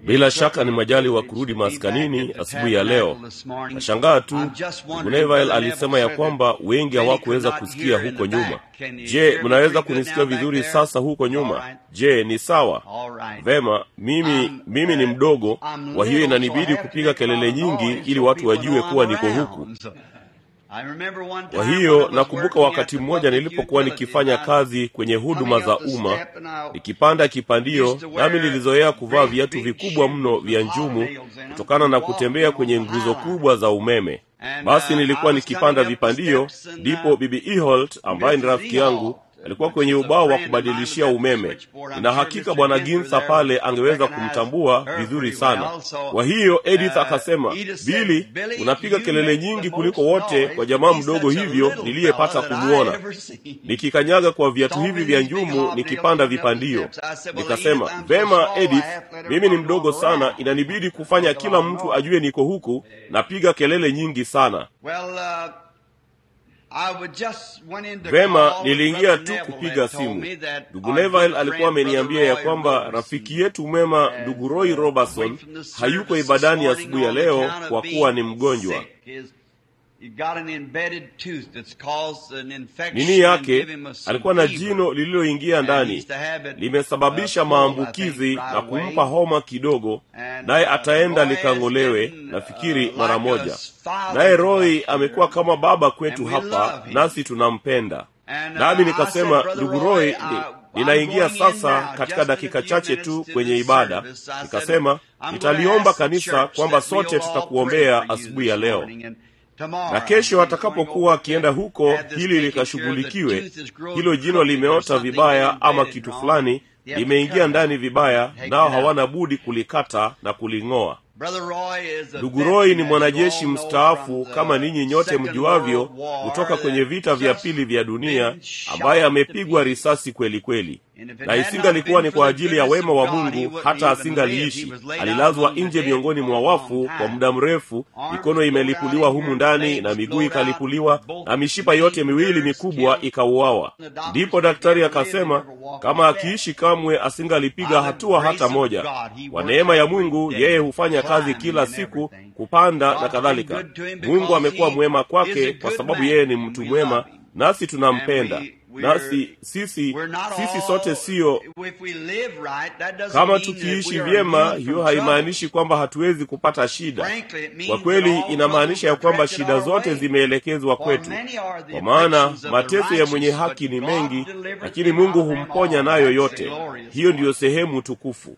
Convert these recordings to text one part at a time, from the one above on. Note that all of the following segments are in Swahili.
bila shaka ni majali wa kurudi maskanini asubuhi ya leo nashangaa tu guneville alisema ya kwamba wengi hawakuweza kusikia huko nyuma je mnaweza kunisikia vizuri sasa huko nyuma je ni sawa vema mimi mimi ni mdogo kwa hiyo inanibidi kupiga kelele nyingi ili watu wajue kuwa niko huku kwa hiyo nakumbuka wakati mmoja nilipokuwa nikifanya kazi kwenye huduma za umma nikipanda kipandio nami nilizoea kuvaa viatu vikubwa mno vya njumu kutokana na kutembea kwenye nguzo kubwa za umeme basi nilikuwa nikipanda vipandio ndipo bibi eholt ambaye ni rafiki yangu alikuwa kwenye ubao wa kubadilishia umeme na hakika bwana ginsa pale angeweza kumtambua vizuri sana kwa hiyo edith akasema bili unapiga kelele nyingi kuliko wote kwa jamaa mdogo hivyo niliyepata kumwona nikikanyaga kwa viatu hivi vya njumu nikipanda vipandio nikasema vema edith mimi ni mdogo sana inanibidi kufanya kila mtu ajue niko huku napiga kelele nyingi sana vema niliingia tu kupiga simu ndugu neville alikuwa ameniambia ya kwamba rafiki yetu mwema ndugu roy robertson hayuko ibadani asubuhi ya leo kwa kuwa ni mgonjwa nini yake alikuwa na jino lililoingia ndani limesababisha maambukizi na kumpa homa kidogo naye ataenda likang'olewe nafikiri mara moja naye roy amekuwa kama baba kwetu hapa nasi tunampenda nami nikasema ndugu roy ni, ninaingia sasa katika dakika chache tu kwenye ibada nikasema nitaliomba kanisa kwamba sote tutakuombea asubuhi ya leo na kesho atakapokuwa akienda huko hili likashughulikiwe hilo jino limeota vibaya ama kitu fulani limeingia ndani vibaya nao hawana budi kulikata na kuling'oa ndugu roy ni mwanajeshi mstaafu kama ninyi nyote mjuavyo kutoka kwenye vita vya pili vya dunia ambaye amepigwa risasi kweli kweli na isingalikuwa ni kwa ajili ya wema wa mungu hata asingaliishi alilazwa nje miongoni mwa wafu kwa muda mrefu mikono imelipuliwa humu ndani na miguu ikalipuliwa na mishipa yote miwili mikubwa ikauawa ndipo daktari akasema kama akiishi kamwe asingalipiga hatua hata moja kwa neema ya mungu yeye hufanya kazi kila siku kupanda na kadhalika mungu amekuwa mwema kwake kwa sababu yeye ni mtu mwema nasi tunampenda nasi sisi sisi sote siyo kama tukiishi vyema hiyo haimaanishi kwamba hatuwezi kupata shida kwa kweli inamaanisha ya kwamba shida zote zimeelekezwa kwetu kwa maana mateso ya mwenye haki ni mengi lakini mungu humponya nayo yote hiyo ndiyo sehemu tukufu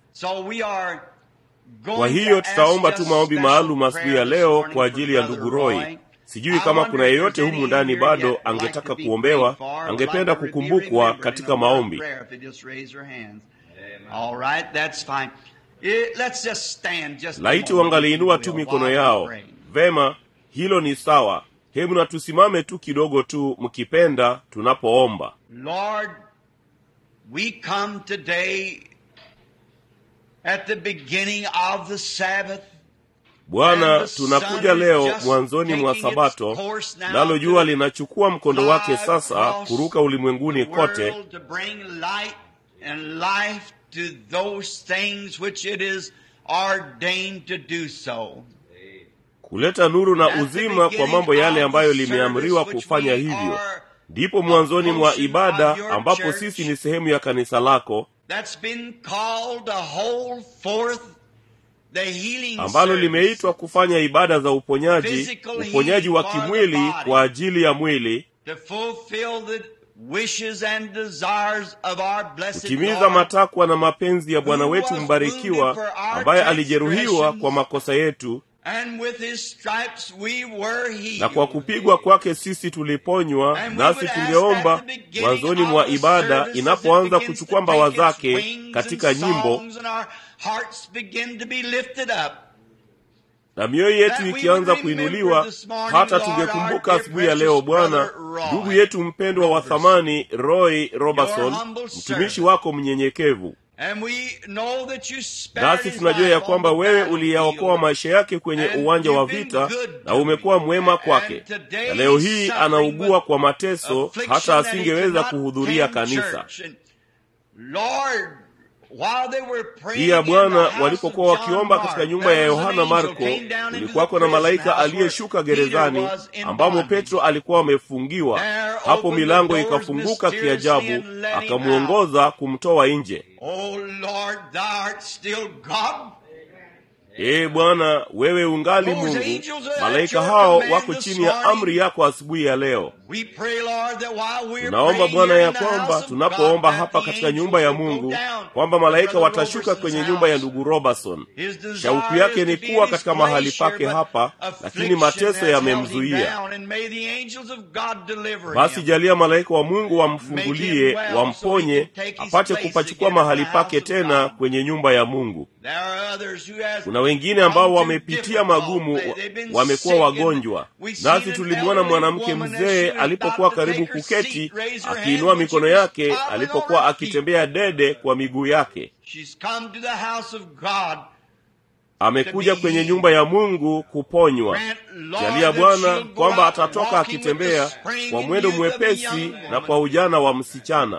kwa hiyo tutaomba tu maombi maalum asubuhi ya leo kwa ajili ya ndugu roy sijui kama kuna yeyote humu ndani bado angetaka kuombewa angependa kukumbukwa katika maombi laiti wangaliinua tu mikono yao vema hilo ni sawa hebu na tusimame tu kidogo tu mkipenda tunapoomba Lord, we come today at the beginning of the Sabbath bwana tunakuja leo mwanzoni mwa sabato nalo jua linachukua mkondo wake sasa kuruka ulimwenguni kote kuleta nuru na uzima kwa mambo yale ambayo limeamriwa kufanya hivyo ndipo mwanzoni mwa ibada ambapo sisi ni sehemu ya kanisa lako ambalo limeitwa kufanya ibada za uponyaji uponyaji wa kimwili kwa ajili ya mwili kutimiza matakwa na mapenzi ya bwana wetu mbarikiwa ambaye alijeruhiwa kwa makosa yetu na kwa kupigwa kwake sisi tuliponywa nasi tungeomba mwanzoni mwa ibada inapoanza kuchukua mbawa zake katika nyimbo na mioyo yetu ikianza kuinuliwa hata tungekumbuka asubuhi ya leo bwana ndugu yetu mpendwa wa thamani roy robertson mtumishi wako mnyenyekevu nasi tunajua ya kwamba wewe uliyaokoa maisha yake kwenye uwanja wa vita na umekuwa mwema kwake na leo hii anaugua kwa mateso hata asingeweza kuhudhuria kanisa pia bwana walipokuwa wakiomba katika nyumba ya yohana marko kulikuwako na malaika aliyeshuka gerezani ambamo petro alikuwa amefungiwa hapo milango ikafunguka kiajabu akamwongoza kumtoa nje ee bwana wewe ungali mungu malaika hao wako chini ya amri yako asubuhi ya leo tunaomba bwana ya kwamba tunapoomba hapa katika nyumba ya mungu kwamba malaika watashuka kwenye nyumba ya ndugu robertson shauku yake ni kuwa katika mahali pake hapa lakini mateso yamemzuia basi jalia malaika wa mungu wamfungulie wamponye apate kupachukua mahali pake tena kwenye nyumba ya mungu kuna wengine ambao wamepitia magumu wamekuwa wagonjwa nasi tulimwona mwanamke mzee alipokuwa karibu kuketi akiinua mikono yake alipokuwa akitembea dede kwa miguu yake amekuja kwenye nyumba ya mungu kuponywa jalia bwana kwamba atatoka akitembea kwa mwendo mwepesi na kwa ujana wa msichana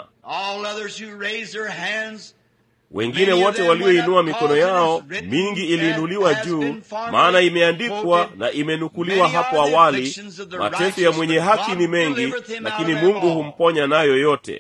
wengine wote walioinua mikono yao mingi iliinuliwa juu maana imeandikwa na imenukuliwa hapo awali mateso ya mwenye haki ni mengi lakini mungu humponya nayo yote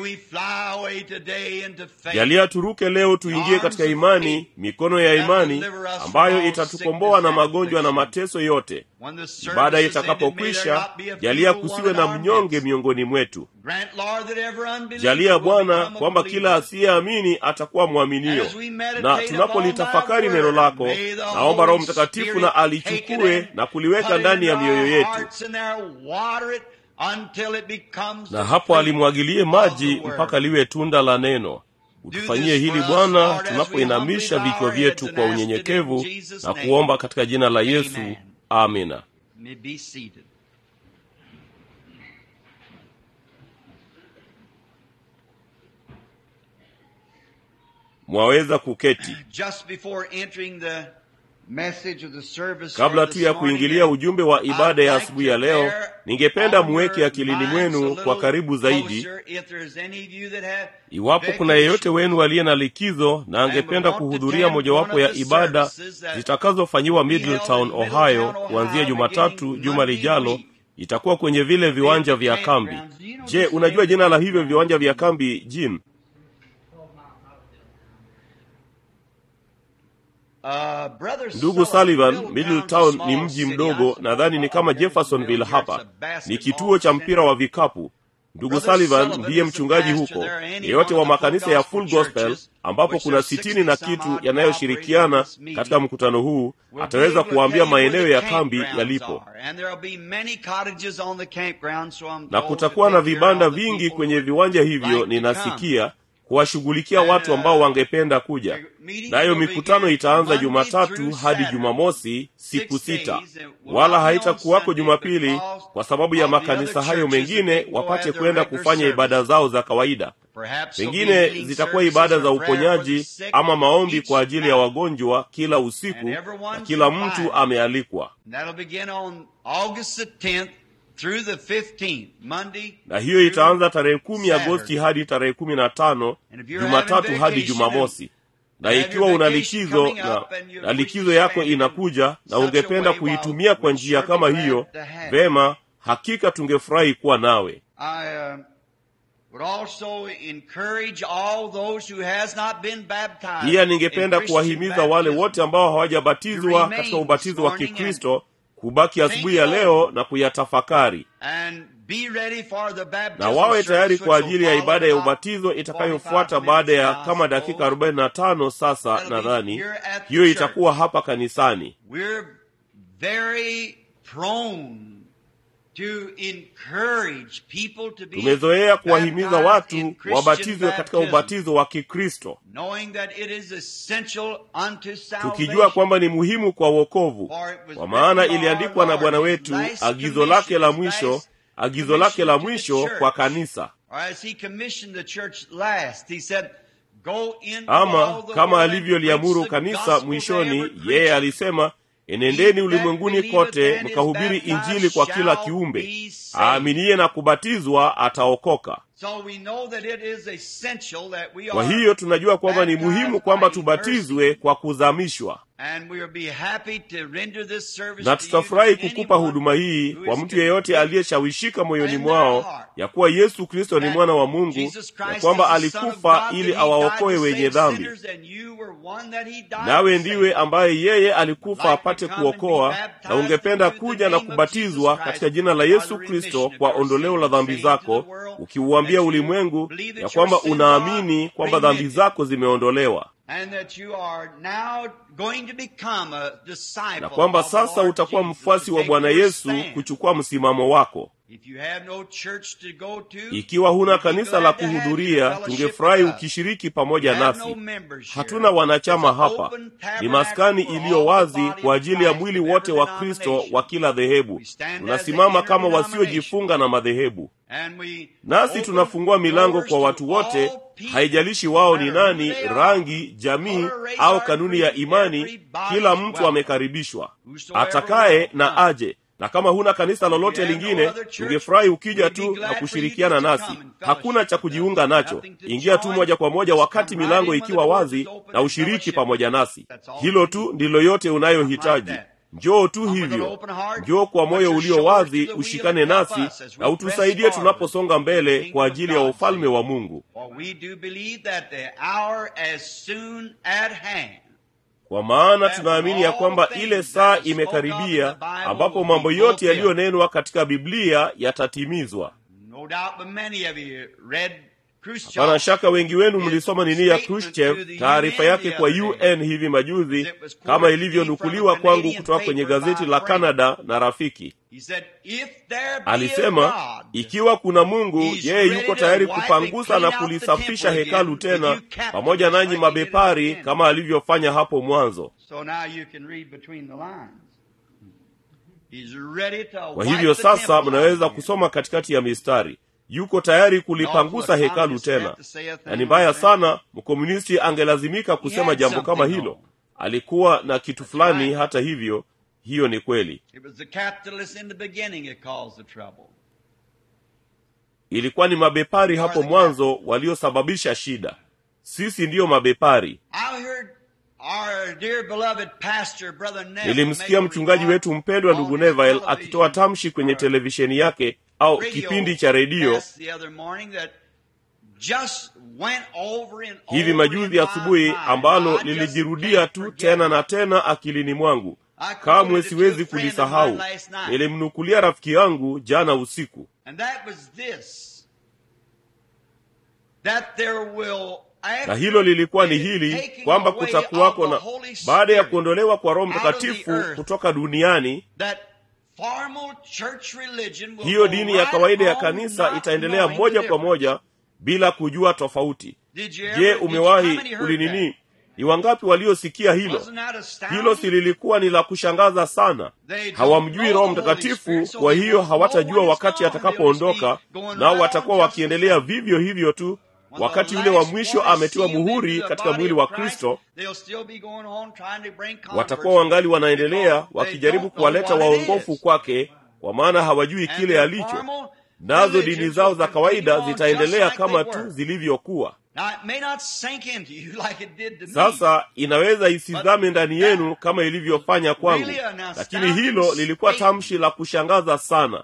jalia turuke leo tuingie katika imani mikono ya imani ambayo itatukomboa na magonjwa na mateso yote ibada itakapokwisha jalia kusiwe na mnyonge miongoni mwetu jalia bwana kwamba kila asiyeamini atakuwa mwaminio na tunapolitafakari neno lako naomba roho mtakatifu na alichukue na kuliweka ndani ya mioyo yetu na hapo alimwagilie maji mpaka liwe tunda la neno utufanyie hili bwana tunapoinamisha vichwa vyetu kwa unyenyekevu na kuomba katika jina la yesu amina mwaweza kuketi kabla tu ya kuingilia ujumbe wa ibada ya asubuhi ya leo ningependa muweke akilini mwenu kwa karibu zaidi iwapo kuna yeyote wenu aliye na likizo na angependa kuhudhuria mojawapo ya ibada zitakazofanyiwa middletown ohio kuanzia jumatatu juma lijalo itakuwa kwenye vile viwanja vya kambi je unajua jina la hivyo viwanja vya kambi jim ndugu sullivan middletown ni mji mdogo nadhani ni kama jeffersonville hapa ni kituo cha mpira wa vikapu ndugu sullivan ndiye mchungaji huko yeyote wa makanisa ya full gospel ambapo kuna sitini na kitu yanayoshirikiana katika mkutano huu ataweza kuwaambia maeneo ya kambi yalipo na kutakuwa na vibanda vingi kwenye viwanja hivyo ninasikia kuwashughulikia watu ambao wangependa kuja nayo mikutano itaanza jumatatu hadi jumamosi siku sita wala haitakuwako jumapili kwa sababu ya makanisa hayo mengine wapate kwenda kufanya ibada zao za kawaida pengine zitakuwa ibada za uponyaji ama maombi kwa ajili ya wagonjwa kila usiku na kila mtu amealikwa through the 15th, Monday, na hiyo itaanza tarehe kumi agosti hadi tarehe kumi na tano jumatatu hadi jumamosi na ikiwa una likizo na, na likizo yako inakuja na ungependa kuitumia kwa njia kama hiyo vema hakika tungefurahi kuwa nawe I uh, would also encourage all those who has not been baptized pia in ningependa Christian kuwahimiza wale baptism wote ambao hawajabatizwa katika ubatizo wa kikristo kubaki asubuhi ya leo na kuyatafakari and be ready for the baptism na wawe tayari service kwa which ajili ya will ibada ya follow ubatizo 45 itakayofuata baada ya minutes kama now, dakika so 45 sasa That'll be nadhani here at the hiyo church. itakuwa hapa kanisani We're very prone to encourage people to be tumezoea kuwahimiza baptized watu in Christian wabatizwe katika baptism, ubatizo wa kikristo knowing that it is essential unto tukijua salvation. kwamba ni muhimu kwa wokovu For it was kwa maana written by iliandikwa our na bwana Lord, wetu his last agizo lake la commission, mwisho his last agizo lake la commission to the mwisho church. kwa kanisa Or as he commissioned the church last, he said, Go into ama all the kama world and alivyoliamuru preach the kanisa gospel to mwishoni every yeye creature. alisema enendeni ulimwenguni kote mkahubiri injili kwa kila kiumbe aaminiye na kubatizwa ataokoka kwa hiyo tunajua kwamba ni muhimu kwamba tubatizwe kwa kuzamishwa na tutafurahi kukupa huduma hii kwa mtu yeyote aliyeshawishika moyoni mwao ya kuwa yesu kristo ni mwana wa mungu ya kwamba alikufa ili awaokoe wenye dhambi nawe ndiwe ambaye yeye alikufa apate kuokoa na ungependa kuja na kubatizwa katika jina la yesu kristo kwa ondoleo la dhambi zako ukiuambia ulimwengu ya kwamba unaamini kwamba dhambi zako zimeondolewa na kwamba sasa utakuwa mfuasi wa bwana yesu kuchukua msimamo wako ikiwa huna kanisa la kuhudhuria tungefurahi ukishiriki pamoja nasi hatuna wanachama hapa ni maskani iliyo wazi kwa ajili ya mwili wote wa kristo wa kila dhehebu tunasimama kama wasiojifunga na madhehebu nasi tunafungua milango kwa watu wote haijalishi wao ni nani rangi jamii au kanuni ya imani kila mtu amekaribishwa atakaye na aje na kama huna kanisa lolote lingine tungefurahi ukija tu na kushirikiana nasi hakuna cha kujiunga nacho ingia tu moja kwa moja wakati milango ikiwa wazi na ushiriki pamoja nasi hilo tu ndilo yote unayohitaji njoo tu hivyo njoo kwa moyo ulio wazi ushikane nasi na utusaidie tunaposonga mbele kwa ajili ya ufalme wa mungu kwa maana tunaamini ya kwamba ile saa imekaribia ambapo mambo yote yaliyonenwa katika biblia yatatimizwa hapana shaka wengi wenu mlisoma nini ya khrushchev taarifa yake kwa un hivi majuzi kama ilivyonukuliwa kwangu kutoka kwenye gazeti la canada na rafiki alisema ikiwa kuna mungu yeye yuko tayari kupangusa na kulisafisha hekalu tena pamoja nanyi mabepari kama alivyofanya hapo mwanzo kwa hivyo sasa mnaweza kusoma katikati ya mistari yuko tayari kulipangusa hekalu tena na ni mbaya sana mkomunisti angelazimika kusema jambo kama hilo alikuwa na kitu fulani hata hivyo hiyo ni kweli ilikuwa ni mabepari hapo mwanzo waliosababisha shida sisi ndiyo mabepari nilimsikia mchungaji wetu mpendwa ndugu neville akitoa tamshi kwenye televisheni yake au kipindi cha redio hivi majuzi asubuhi ambalo lilijirudia tu tena na tena akilini mwangu kamwe siwezi kulisahau nilimnukulia rafiki yangu jana usiku na hilo lilikuwa ni hili kwamba kutakuwako na baada ya kuondolewa kwa roho mtakatifu kutoka duniani hiyo dini ya kawaida ya kanisa itaendelea moja kwa moja bila kujua tofauti je umewahi ulinini ni wangapi waliosikia hilo hilo si lilikuwa ni la kushangaza sana hawamjui roho mtakatifu kwa hiyo hawatajua wakati atakapoondoka nao watakuwa wakiendelea vivyo hivyo tu wakati yule wa mwisho ametiwa muhuri katika mwili wa kristo watakuwa wangali wanaendelea wakijaribu kuwaleta waongofu kwake kwa maana hawajui kile alicho nazo dini zao za kawaida zitaendelea kama tu zilivyokuwa sasa inaweza isizame ndani yenu kama ilivyofanya kwangu lakini hilo lilikuwa tamshi la kushangaza sana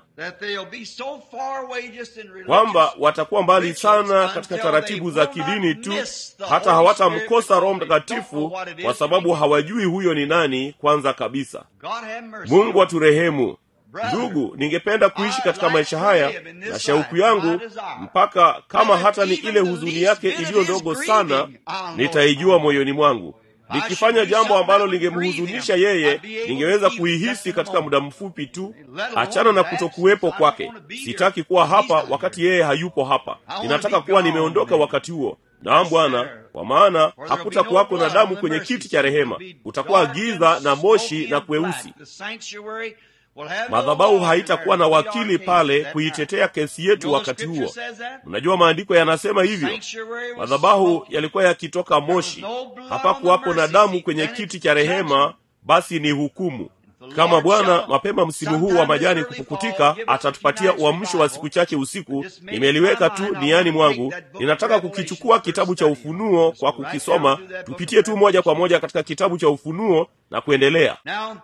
kwamba watakuwa mbali sana katika taratibu za kidini tu hata hawatamkosa roho mtakatifu kwa sababu hawajui huyo ni nani kwanza kabisa mungu aturehemu ndugu ningependa kuishi katika maisha haya na shauku yangu mpaka kama hata ni ile huzuni yake iliyo ndogo sana nitaijua moyoni mwangu nikifanya jambo ambalo lingemhuzunisha yeye ningeweza kuihisi katika muda mfupi tu achana na kutokuwepo kwake sitaki kuwa hapa wakati yeye hayupo hapa ninataka kuwa nimeondoka wakati huo naam bwana kwa maana hakutakuwako na damu kwenye kiti cha rehema utakuwa giza na moshi na kweusi madhabahu haitakuwa na wakili pale kuitetea kesi yetu wakati huo mnajua maandiko yanasema hivyo madhabahu yalikuwa yakitoka moshi hapakuwapo na damu kwenye kiti cha rehema basi ni hukumu kama bwana mapema msimu huu wa majani kupukutika atatupatia uamsho wa siku chache usiku nimeliweka tu niani mwangu ninataka kukichukua kitabu cha ufunuo kwa kukisoma tupitie tu moja kwa moja katika kitabu cha ufunuo na kuendelea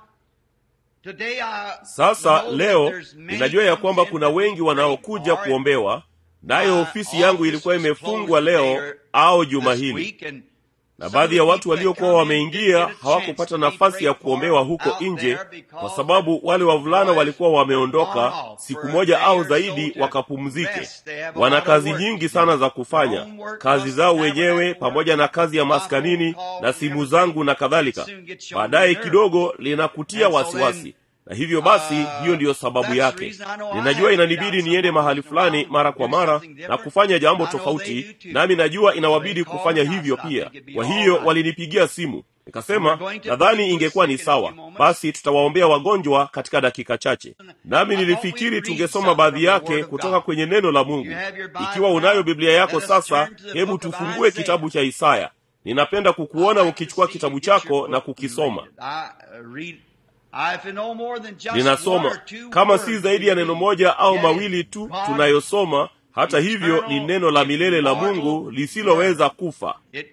sasa leo ninajua ya kwamba kuna wengi wanaokuja kuombewa nayo ofisi yangu ilikuwa imefungwa leo au juma hili na baadhi ya watu waliokuwa wameingia hawakupata nafasi ya kuombewa huko nje kwa sababu wale wavulana walikuwa wameondoka siku moja au zaidi wakapumzike wana kazi nyingi sana za kufanya kazi zao wenyewe pamoja na kazi ya maskanini na simu zangu na kadhalika baadaye kidogo linakutia wasiwasi na hivyo basi hiyo ndiyo sababu yake ninajua inanibidi niende mahali fulani mara kwa mara na kufanya jambo tofauti nami najua inawabidi kufanya hivyo pia kwa hiyo walinipigia simu nikasema nadhani ingekuwa ni sawa basi tutawaombea wagonjwa katika dakika chache nami nilifikiri tungesoma baadhi yake kutoka kwenye neno la mungu ikiwa unayo biblia yako sasa hebu tufungue kitabu cha isaya ninapenda kukuona ukichukua kitabu chako na kukisoma ninasoma kama si zaidi ya neno moja au mawili tu tunayosoma hata hivyo ni neno la milele la mungu lisiloweza kufa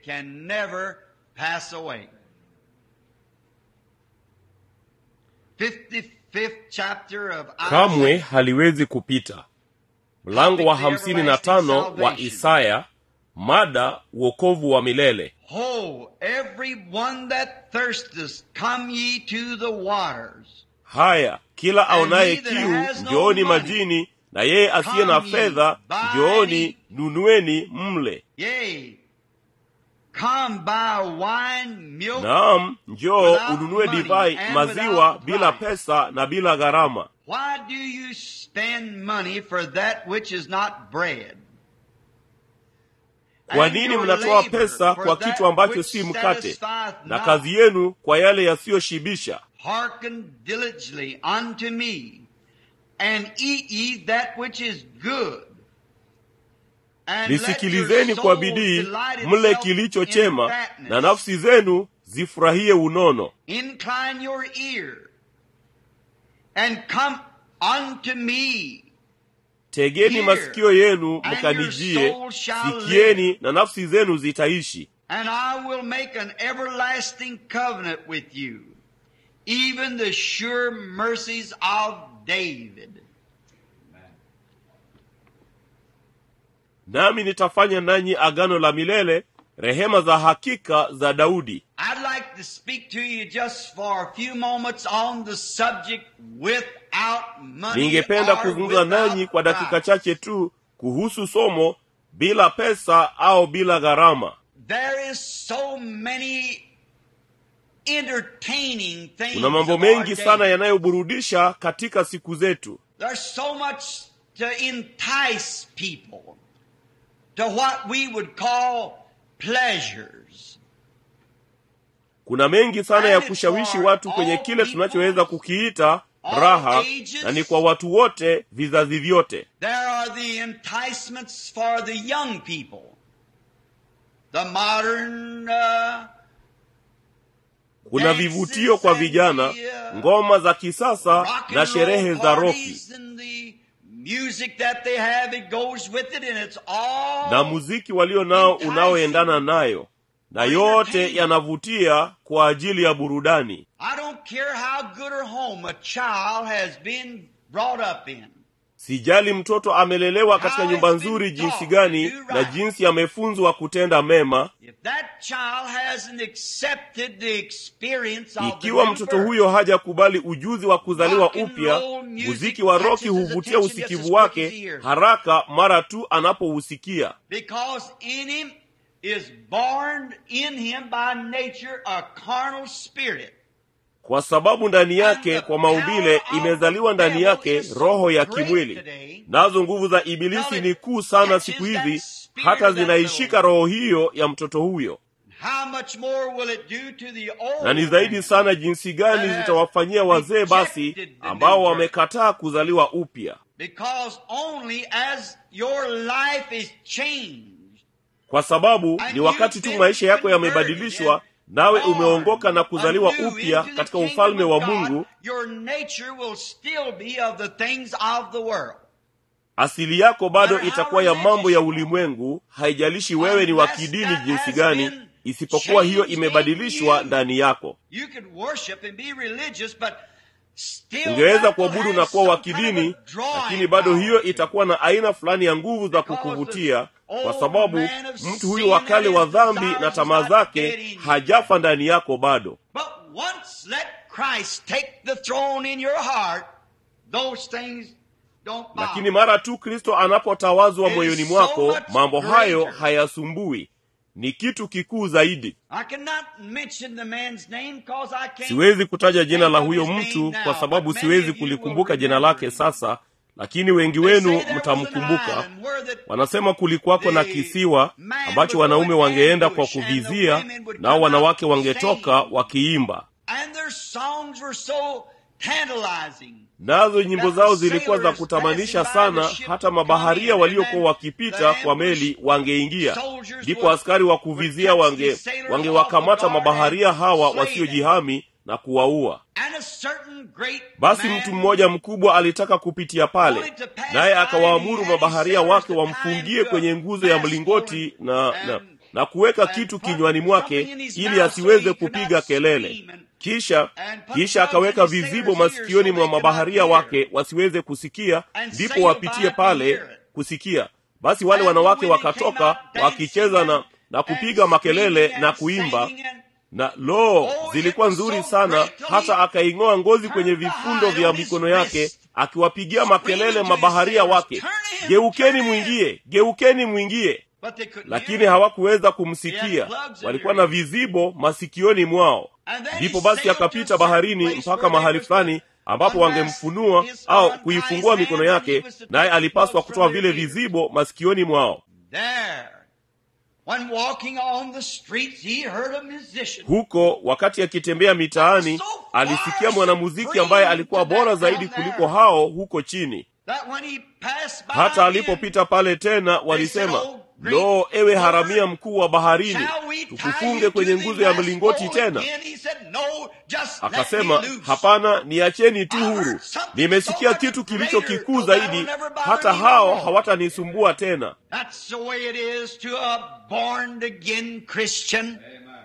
kamwe haliwezi kupita mlango wa hamsini na tano wa isaya mada uokovu wa milele Ho, every one that thirsteth, come ye to the waters. haya kila aonaye he that kiu has no njooni money, majini na yeye asiye na come ye, fedha buy njooni ye. nunueni mle Yea, come buy wine, milk, naam njoo Without ununue money divai and maziwa without bila price. pesa na bila gharama Why do you spend money for that which is not bread? kwa And nini your mnatoa labor pesa for kwa that kitu ambacho which si mkate satisfieth na not? kazi yenu kwa yale yasiyoshibisha Hearken diligently unto me, and eat ye that which is good. And let your nisikilizeni kwa soul bidii delight mle itself kilicho in chema fatness. na nafsi zenu zifurahie unono Incline your ear, and come unto me. tegeni Hear, masikio yenu and mkanijie your soul shall sikieni na nafsi zenu zitaishi And I will make an everlasting covenant with you, even the sure mercies of David. nami nitafanya nanyi agano la milele rehema za hakika za daudi I'd like to speak to you just for a few moments on the subject without money ningependa or kuzungumza without nanyi kwa dakika price. chache tu kuhusu somo bila pesa au bila gharama There is so many entertaining things kuna mambo of our mengi day. sana yanayoburudisha katika siku zetu There's so much to entice people to what we would call pleasures. kuna mengi sana ya And it's kushawishi for watu kwenye all kile people, tunachoweza kukiita all raha ages. na ni kwa watu wote vizazi vyote There are the enticements for the young people. The modern uh, kuna dances vivutio kwa and vijana the, uh, ngoma za kisasa rock and na roll sherehe za roki parties and the music that they have, it goes with it, and it's all na muziki walio nao enticing. unaoendana nayo na yote yanavutia kwa ajili ya burudani I don't care how good or home a child has been brought up in. sijali mtoto amelelewa katika nyumba nzuri jinsi gani na jinsi amefunzwa kutenda mema If that child hasn't accepted the experience of the ikiwa new mtoto birth, huyo hajakubali ujuzi wa kuzaliwa Rock and upya roll music muziki wa roki catches his huvutia attention just as usikivu quick as wake he hears. haraka mara tu anapousikia because in him is born in him by nature a carnal spirit. kwa sababu ndani yake kwa maumbile imezaliwa ndani yake roho ya kimwili nazo nguvu za ibilisi ni kuu sana siku hizi hata zinaishika roho hiyo ya mtoto huyo How much more will it do to the old na ni zaidi man? sana jinsi gani zitawafanyia wazee basi ambao wamekataa kuzaliwa upya Because only as your life is changed kwa sababu ni wakati tu maisha yako yamebadilishwa nawe umeongoka na kuzaliwa upya katika ufalme wa mungu asili yako bado itakuwa ya mambo ya ulimwengu haijalishi wewe ni wa kidini jinsi gani isipokuwa hiyo imebadilishwa ndani yako ungeweza kuabudu na kuwa wa kidini lakini bado hiyo itakuwa na aina fulani ya nguvu za kukuvutia kwa sababu mtu huyu wa kale wa dhambi na tamaa zake hajafa ndani yako bado lakini mara tu kristo anapotawazwa moyoni mwako mambo hayo hayasumbui ni kitu kikuu zaidi siwezi kutaja jina la huyo mtu kwa sababu siwezi kulikumbuka jina lake sasa lakini wengi wenu mtamkumbuka wanasema kulikuwako na kisiwa ambacho wanaume wangeenda kwa kuvizia nao wanawake wangetoka wakiimba nazo nyimbo zao zilikuwa za kutamanisha sana hata mabaharia waliokuwa wakipita kwa meli wangeingia ndipo askari wa kuvizia wange wangewakamata mabaharia hawa wasiojihami na kuwaua basi mtu mmoja mkubwa alitaka kupitia pale naye akawaamuru mabaharia wake wamfungie kwenye nguzo ya mlingoti na, na, na kuweka kitu kinywani mwake ili asiweze kupiga kelele kisha kisha akaweka vizibo masikioni mwa mabaharia wake wasiweze kusikia ndipo wapitie pale kusikia basi wale wanawake wakatoka wakicheza na na kupiga makelele na kuimba na lo zilikuwa nzuri sana hata akaing'oa ngozi kwenye vifundo vya mikono yake akiwapigia makelele mabaharia wake geukeni mwingie geukeni mwingie lakini hawakuweza kumsikia walikuwa na vizibo masikioni mwao ndipo basi akapita baharini mpaka mahali fulani ambapo wangemfunua au kuifungua mikono yake naye alipaswa kutoa vile vizibo masikioni mwao When walking on the streets, he heard a musician. huko wakati akitembea mitaani alisikia mwanamuziki ambaye alikuwa bora zaidi kuliko hao huko chini That when he passed by hata again, alipopita pale tena walisema lo ewe haramia mkuu wa baharini shall we tie tukufunge you kwenye to the nguzo ya mast mlingoti pole tena again? He said, no, just let akasema me loose. hapana niacheni tu huru nimesikia kitu kilicho kikuu zaidi hata hao hawatanisumbua tena That's the way it is to a born again Christian.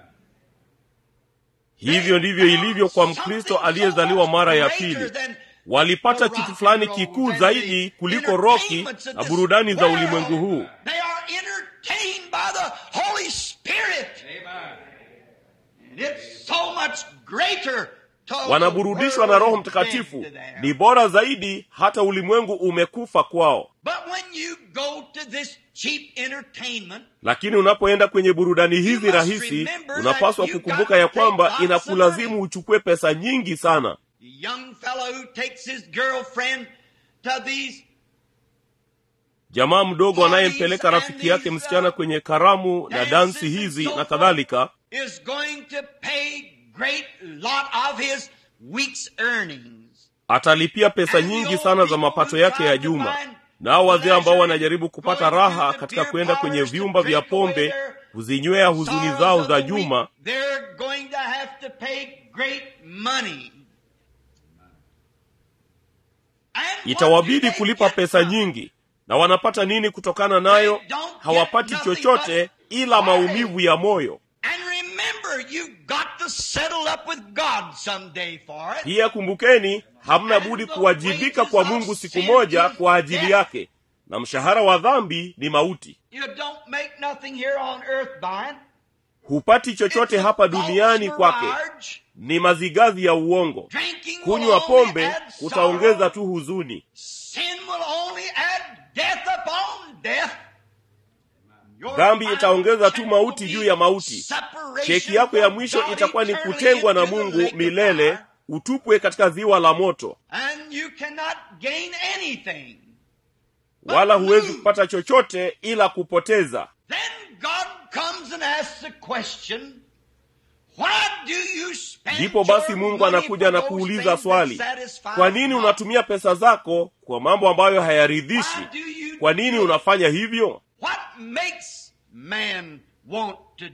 hivyo ndivyo ilivyo kwa mkristo aliyezaliwa mara ya pili walipata kitu fulani kikuu zaidi kuliko roki na burudani za ulimwengu huu They are entertained by the Holy Spirit. And it's so much greater to wanaburudishwa the na roho world mtakatifu dead to them. ni bora zaidi hata ulimwengu umekufa kwao But when you go to this cheap entertainment, lakini unapoenda kwenye burudani hizi must rahisi remember unapaswa that you kukumbuka got ya to kwamba take lots of inakulazimu uchukue pesa nyingi sana the young fellow who takes his girlfriend to these jamaa mdogo anayempeleka rafiki yake msichana kwenye karamu na dances dansi and hizi so na forth kadhalika is going to pay great lot of his week's earnings. atalipia pesa nyingi sana za mapato yake ya juma nao wazee ambao wanajaribu kupata raha katika kwenda kwenye vyumba vya pombe kuzinywea huzuni zao za juma They're going to have to pay great money. And what do itawabidi they kulipa get pesa from it? nyingi na wanapata nini kutokana nayo hawapati chochote ila maumivu ya moyo And remember, you've got to settle up with God someday for it. pia kumbukeni hamna budi kuwajibika kwa mungu siku moja kwa ajili yake na mshahara wa dhambi ni mauti You don't make nothing here on earth by it. hupati chochote It's a hapa false duniani kwake mirage. ni mazigazi ya uongo Drinking will kunywa only pombe add kutaongeza sorrow. tu huzuni Sin will only add death upon death. Your dhambi final itaongeza tu check mauti will juu be ya mauti separation cheki yako ya from mwisho God itakuwa ni eternally kutengwa na into the mungu lake of milele fire. utupwe katika ziwa la moto And you cannot gain anything. wala huwezi kupata chochote ila kupoteza Then God comes and asks the question, why do you spend ndipo basi your mungu money anakuja for na those kuuliza things swali that satisfy kwa nini God? unatumia pesa zako kwa mambo ambayo hayaridhishi Why do you kwa nini do it? unafanya hivyo What makes man want to do it?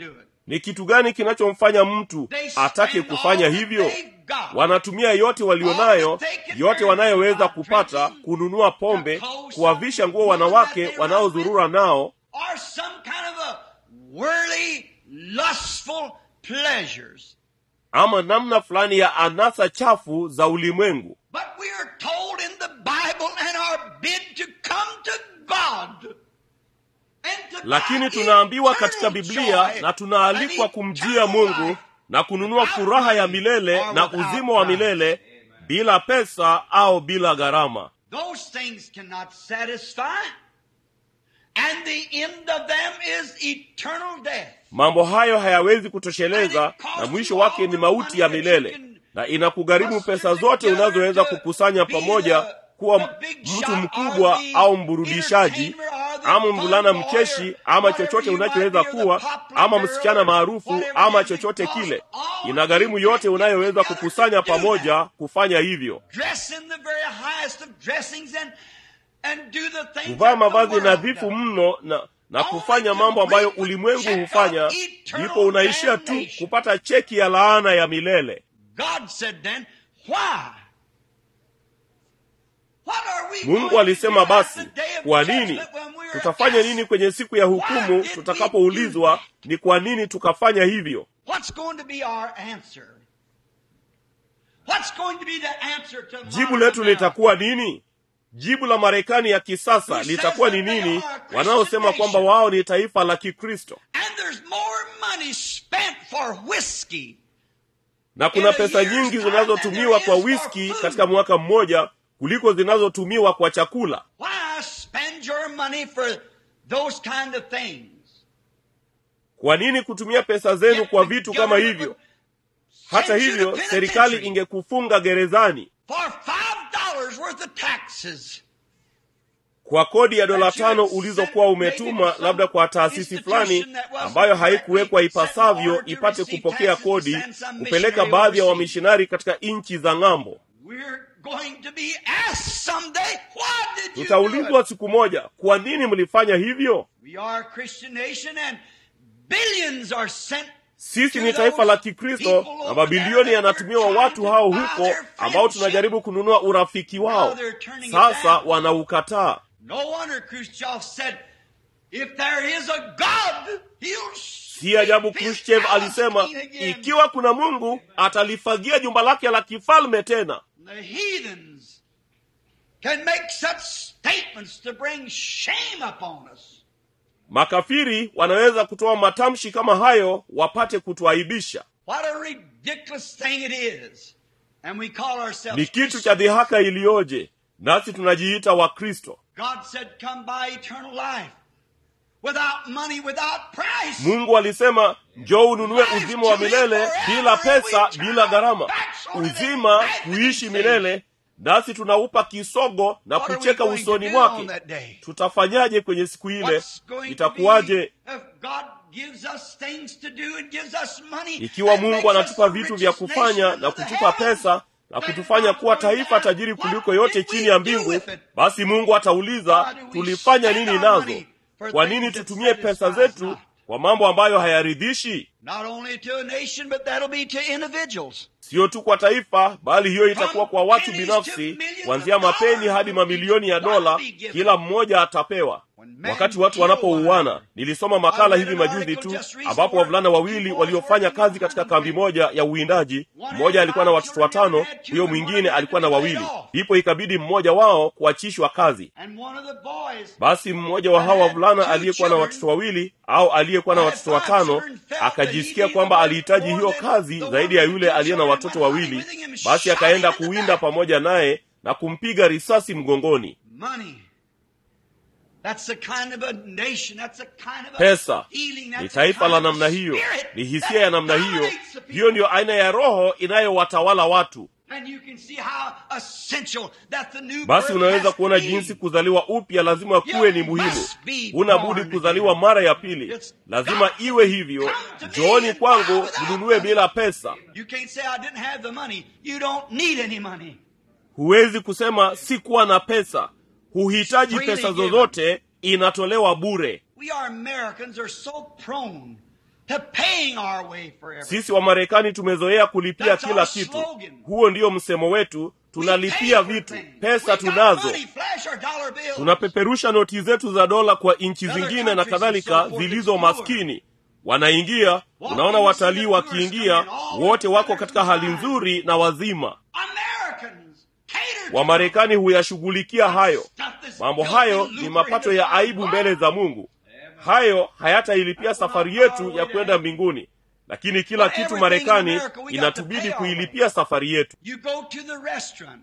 ni kitu gani kinachomfanya mtu They atake spend kufanya all that hivyo they've got. wanatumia yote walionayo All that they can yote earn wanayoweza by kupata drinking, kununua pombe to clothe kuwavisha some nguo woman wanawake that they wanaozurura nao or some kind of a worldly, lustful pleasures. ama namna fulani ya anasa chafu za ulimwengu But we are told in the Bible and are bid to come to God. and to lakini buy tunaambiwa katika eternal biblia joy na tunaalikwa and kumjia eternal mungu life na kununua furaha ya milele na uzima wa milele bila pesa au bila gharama Those things cannot satisfy. And the end of them is eternal death. mambo hayo hayawezi kutosheleza na mwisho wake ni mauti ya milele na inakugharimu pesa zote unazoweza kukusanya pamoja kuwa mtu mkubwa au mburudishaji ama mvulana mcheshi ama chochote unachoweza kuwa ama msichana maarufu ama chochote kile inagharimu yote unayoweza kukusanya pamoja kufanya hivyo Dress in the very highest of dressings and, and do the things kuvaa that the mavazi world nadhifu does. mno na na kufanya mambo ambayo ulimwengu hufanya ndipo unaishia tu kupata cheki ya laana ya milele God said then, why? What are we mungu going alisema to do at basi the day of kwa nini judgment when we are tutafanya asked, nini kwenye siku ya hukumu tutakapoulizwa ni kwa nini tukafanya hivyo What's going to be our answer? What's going to be the answer to jibu modern letu America? litakuwa nini jibu la marekani ya kisasa litakuwa ni nini wanaosema kwamba wao ni taifa la kikristo And there's more money spent for whiskey na kuna pesa nyingi zinazotumiwa kwa wiski katika mwaka mmoja kuliko zinazotumiwa kwa chakula Why spend your money for those kind of things? kwa nini kutumia pesa zenu kwa vitu kama hivyo hata hivyo serikali ingekufunga gerezani For five dollars worth of taxes. kwa kodi ya dola tano ulizokuwa umetuma labda kwa taasisi fulani ambayo haikuwekwa ipasavyo ipate kupokea kodi kupeleka baadhi ya wamishonari katika nchi za ng'ambo We're going to be asked someday, why did you do it? tutaulizwa siku moja kwa nini mlifanya hivyo We are a Christian nation and billions are sent sisi ni taifa la kikristo na mabilioni yanatumiwa watu hao huko ambao tunajaribu kununua urafiki wao sasa wanaukataa No wonder Khrushchev said, if there is a God, he'll si ajabu sweep his khrushchev house alisema clean again. ikiwa kuna mungu atalifagia jumba lake la kifalme tena The heathens can make such statements to bring shame upon us. makafiri wanaweza kutoa matamshi kama hayo wapate kutuaibisha What a ridiculous thing it is. And we call ourselves ni kitu cha dhihaka iliyoje nasi tunajiita wakristo God said, come by eternal life. Without money, without price. mungu alisema njoo ununue uzima wa milele bila pesa bila gharama uzima kuishi milele nasi tunaupa kisogo na What are we kucheka going to usoni do on mwake that day? tutafanyaje kwenye siku ile What's going to itakuwaje be if God gives us things to do and gives us money ikiwa and mungu makes us anatupa the vitu vya richest kufanya nation na of the kutupa heavens, pesa na then kutufanya God kuwa will taifa ask, tajiri "What kuliko did yote we chini ya do mbingu with it?" basi mungu atauliza Why do we tulifanya spend nini our nazo money for kwa things nini that tutumie pesa satisfy us zetu not? kwa mambo ambayo hayaridhishi Not only to a nation, but that'll be to individuals. siyo tu kwa taifa bali hiyo itakuwa kwa watu binafsi kuanzia mapeni hadi mamilioni ya dola kila mmoja atapewa wakati watu wanapouana nilisoma makala hivi majuzi tu ambapo wavulana wawili waliofanya kazi katika kambi moja ya uwindaji mmoja alikuwa na watoto watano huyo mwingine alikuwa na wawili ndipo ikabidi mmoja wao kuachishwa kazi And one of the boys basi mmoja wa hawa wavulana aliyekuwa na watoto wawili au aliyekuwa na watoto watano akajisikia kwamba alihitaji hiyo kazi zaidi ya yule aliye na watoto wawili basi akaenda kuwinda pamoja naye na kumpiga risasi mgongoni money. That's the kind of a nation. That's the kind of a pesa feeling. ni That's the taifa kind la of a namna hiyo spirit ni hisia that ya namna hiyo dominates the people. hiyo ndiyo aina ya roho inayowatawala watu And you can see how essential that the new basi birth unaweza has to kuona be. jinsi kuzaliwa upya lazima kuwe ni muhimu huna budi kuzaliwa mara ya pili lazima iwe hivyo njooni kwangu mnunue bila pesa You can't say I didn't have the money. You don't need any money. huwezi kusema sikuwa na pesa huhitaji pesa zozote inatolewa bure We are Americans are so prone to paying our way for everything. sisi wamarekani tumezoea kulipia That's kila our kitu slogan. huo ndiyo msemo wetu We tunalipia pay for vitu things. pesa We got tunazo money, flash our dollar bills. tunapeperusha noti zetu za dola kwa nchi Other zingine na countries kadhalika and so forth, zilizo it's maskini wanaingia unaona watalii wakiingia wote wako katika hali nzuri na wazima Americans cater to wamarekani huyashughulikia hayo stuff that's mambo filthy hayo and ni lucre mapato in ya the aibu world. mbele za mungu hayo hayatailipia safari yetu ya kwenda mbinguni lakini kila kitu marekani inatubidi kuilipia safari yetu You go to the restaurant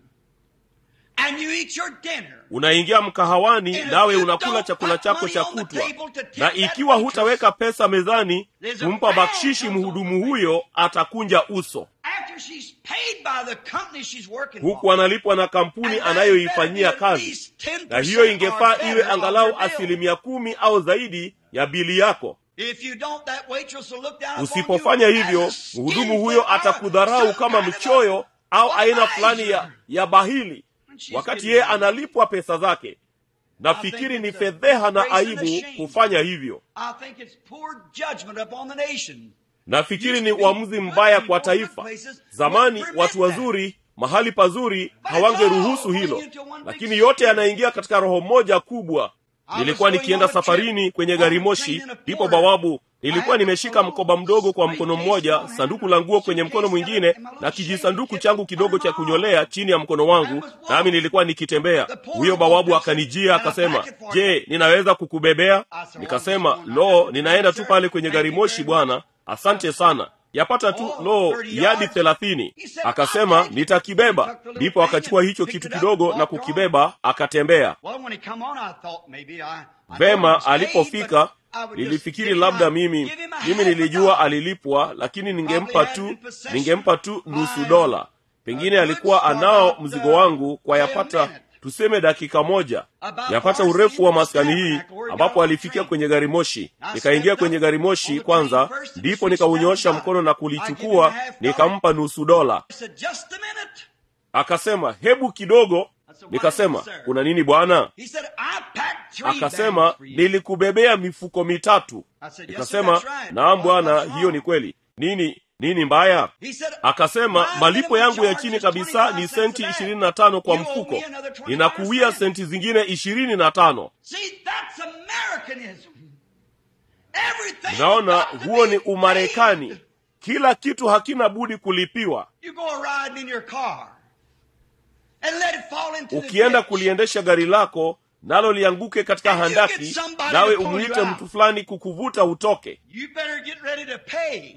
and you eat your dinner. unaingia mkahawani nawe unakula chakula chako cha kutwa na ikiwa hutaweka pesa mezani kumpa bakshishi mhudumu huyo atakunja uso After she's paid by the company she's working huku for. analipwa na kampuni anayoifanyia kazi na hiyo ingefaa iwe angalau asilimia kumi au zaidi ya bili yako If you don't, that waitress will look down upon usipofanya you hivyo as a mhudumu skin huyo fit atakudharau some kama kind of mchoyo a- au a aina fulani ya, miser. ya bahili She's wakati getting yeye paid. analipwa pesa zake nafikiri ni fedheha na aibu kufanya hivyo I think it's poor judgment upon the nation. nafikiri ni uamuzi mbaya kwa taifa zamani watu wazuri mahali pazuri hawangeruhusu hilo lakini yote yanaingia katika roho moja kubwa nilikuwa nikienda safarini kwenye gari moshi ndipo bawabu nilikuwa nimeshika mkoba mdogo kwa mkono mmoja sanduku la nguo kwenye mkono mwingine na kijisanduku changu kidogo cha kunyolea chini ya mkono wangu nami nilikuwa nikitembea huyo bawabu akanijia akasema je ninaweza kukubebea nikasema lo ninaenda tu pale kwenye gari moshi bwana asante sana yapata tu lo yadi thelathini akasema nitakibeba ndipo akachukua hicho kitu kidogo na kukibeba akatembea Well, when he come on, I thought maybe I, I know vema he was paid, alipofika but I would just nilifikiri give him labda a- mimi give him a mimi half a nilijua dollar. alilipwa lakini ningempa Probably tu had in possession ningempa tu nusu my, dola pengine uh, alikuwa goods for anao about, mzigo uh, wangu kwa a yapata minute. tuseme dakika moja About yapata far urefu wa seen the maskani hii Stamford where he ambapo got on the alifikia train. kwenye gari moshi I nikaingia stepped kwenye up gari on moshi the kwanza train first and ndipo she nikaunyoosha stepped up. mkono na I give him a kulichukua half dollar. nikampa nusu dola I said, just a minute. akasema hebu kidogo nikasema kuna nini bwana He said, I packed three akasema bags for you. nilikubebea mifuko mitatu I said, yes, sir, nikasema that's right. naam What- bwana what's wrong?" hiyo ni kweli nini nini mbaya He said, akasema "My malipo minimum yangu ya charge chini is kabisa 25 ni cents senti a bag. ishirini na tano kwa You owe mfuko me another 25 ninakuwia cents." senti zingine ishirini na tano See, that's Americanism. Everything naona got to huo be ni umarekani paid. kila kitu hakina budi kulipiwa You go riding in your car and let it fall into the ukienda ditch. kuliendesha gari lako nalo lianguke katika And you get handaki somebody nawe to pull you umwite out. mtu fulani kukuvuta utoke You better get ready to pay.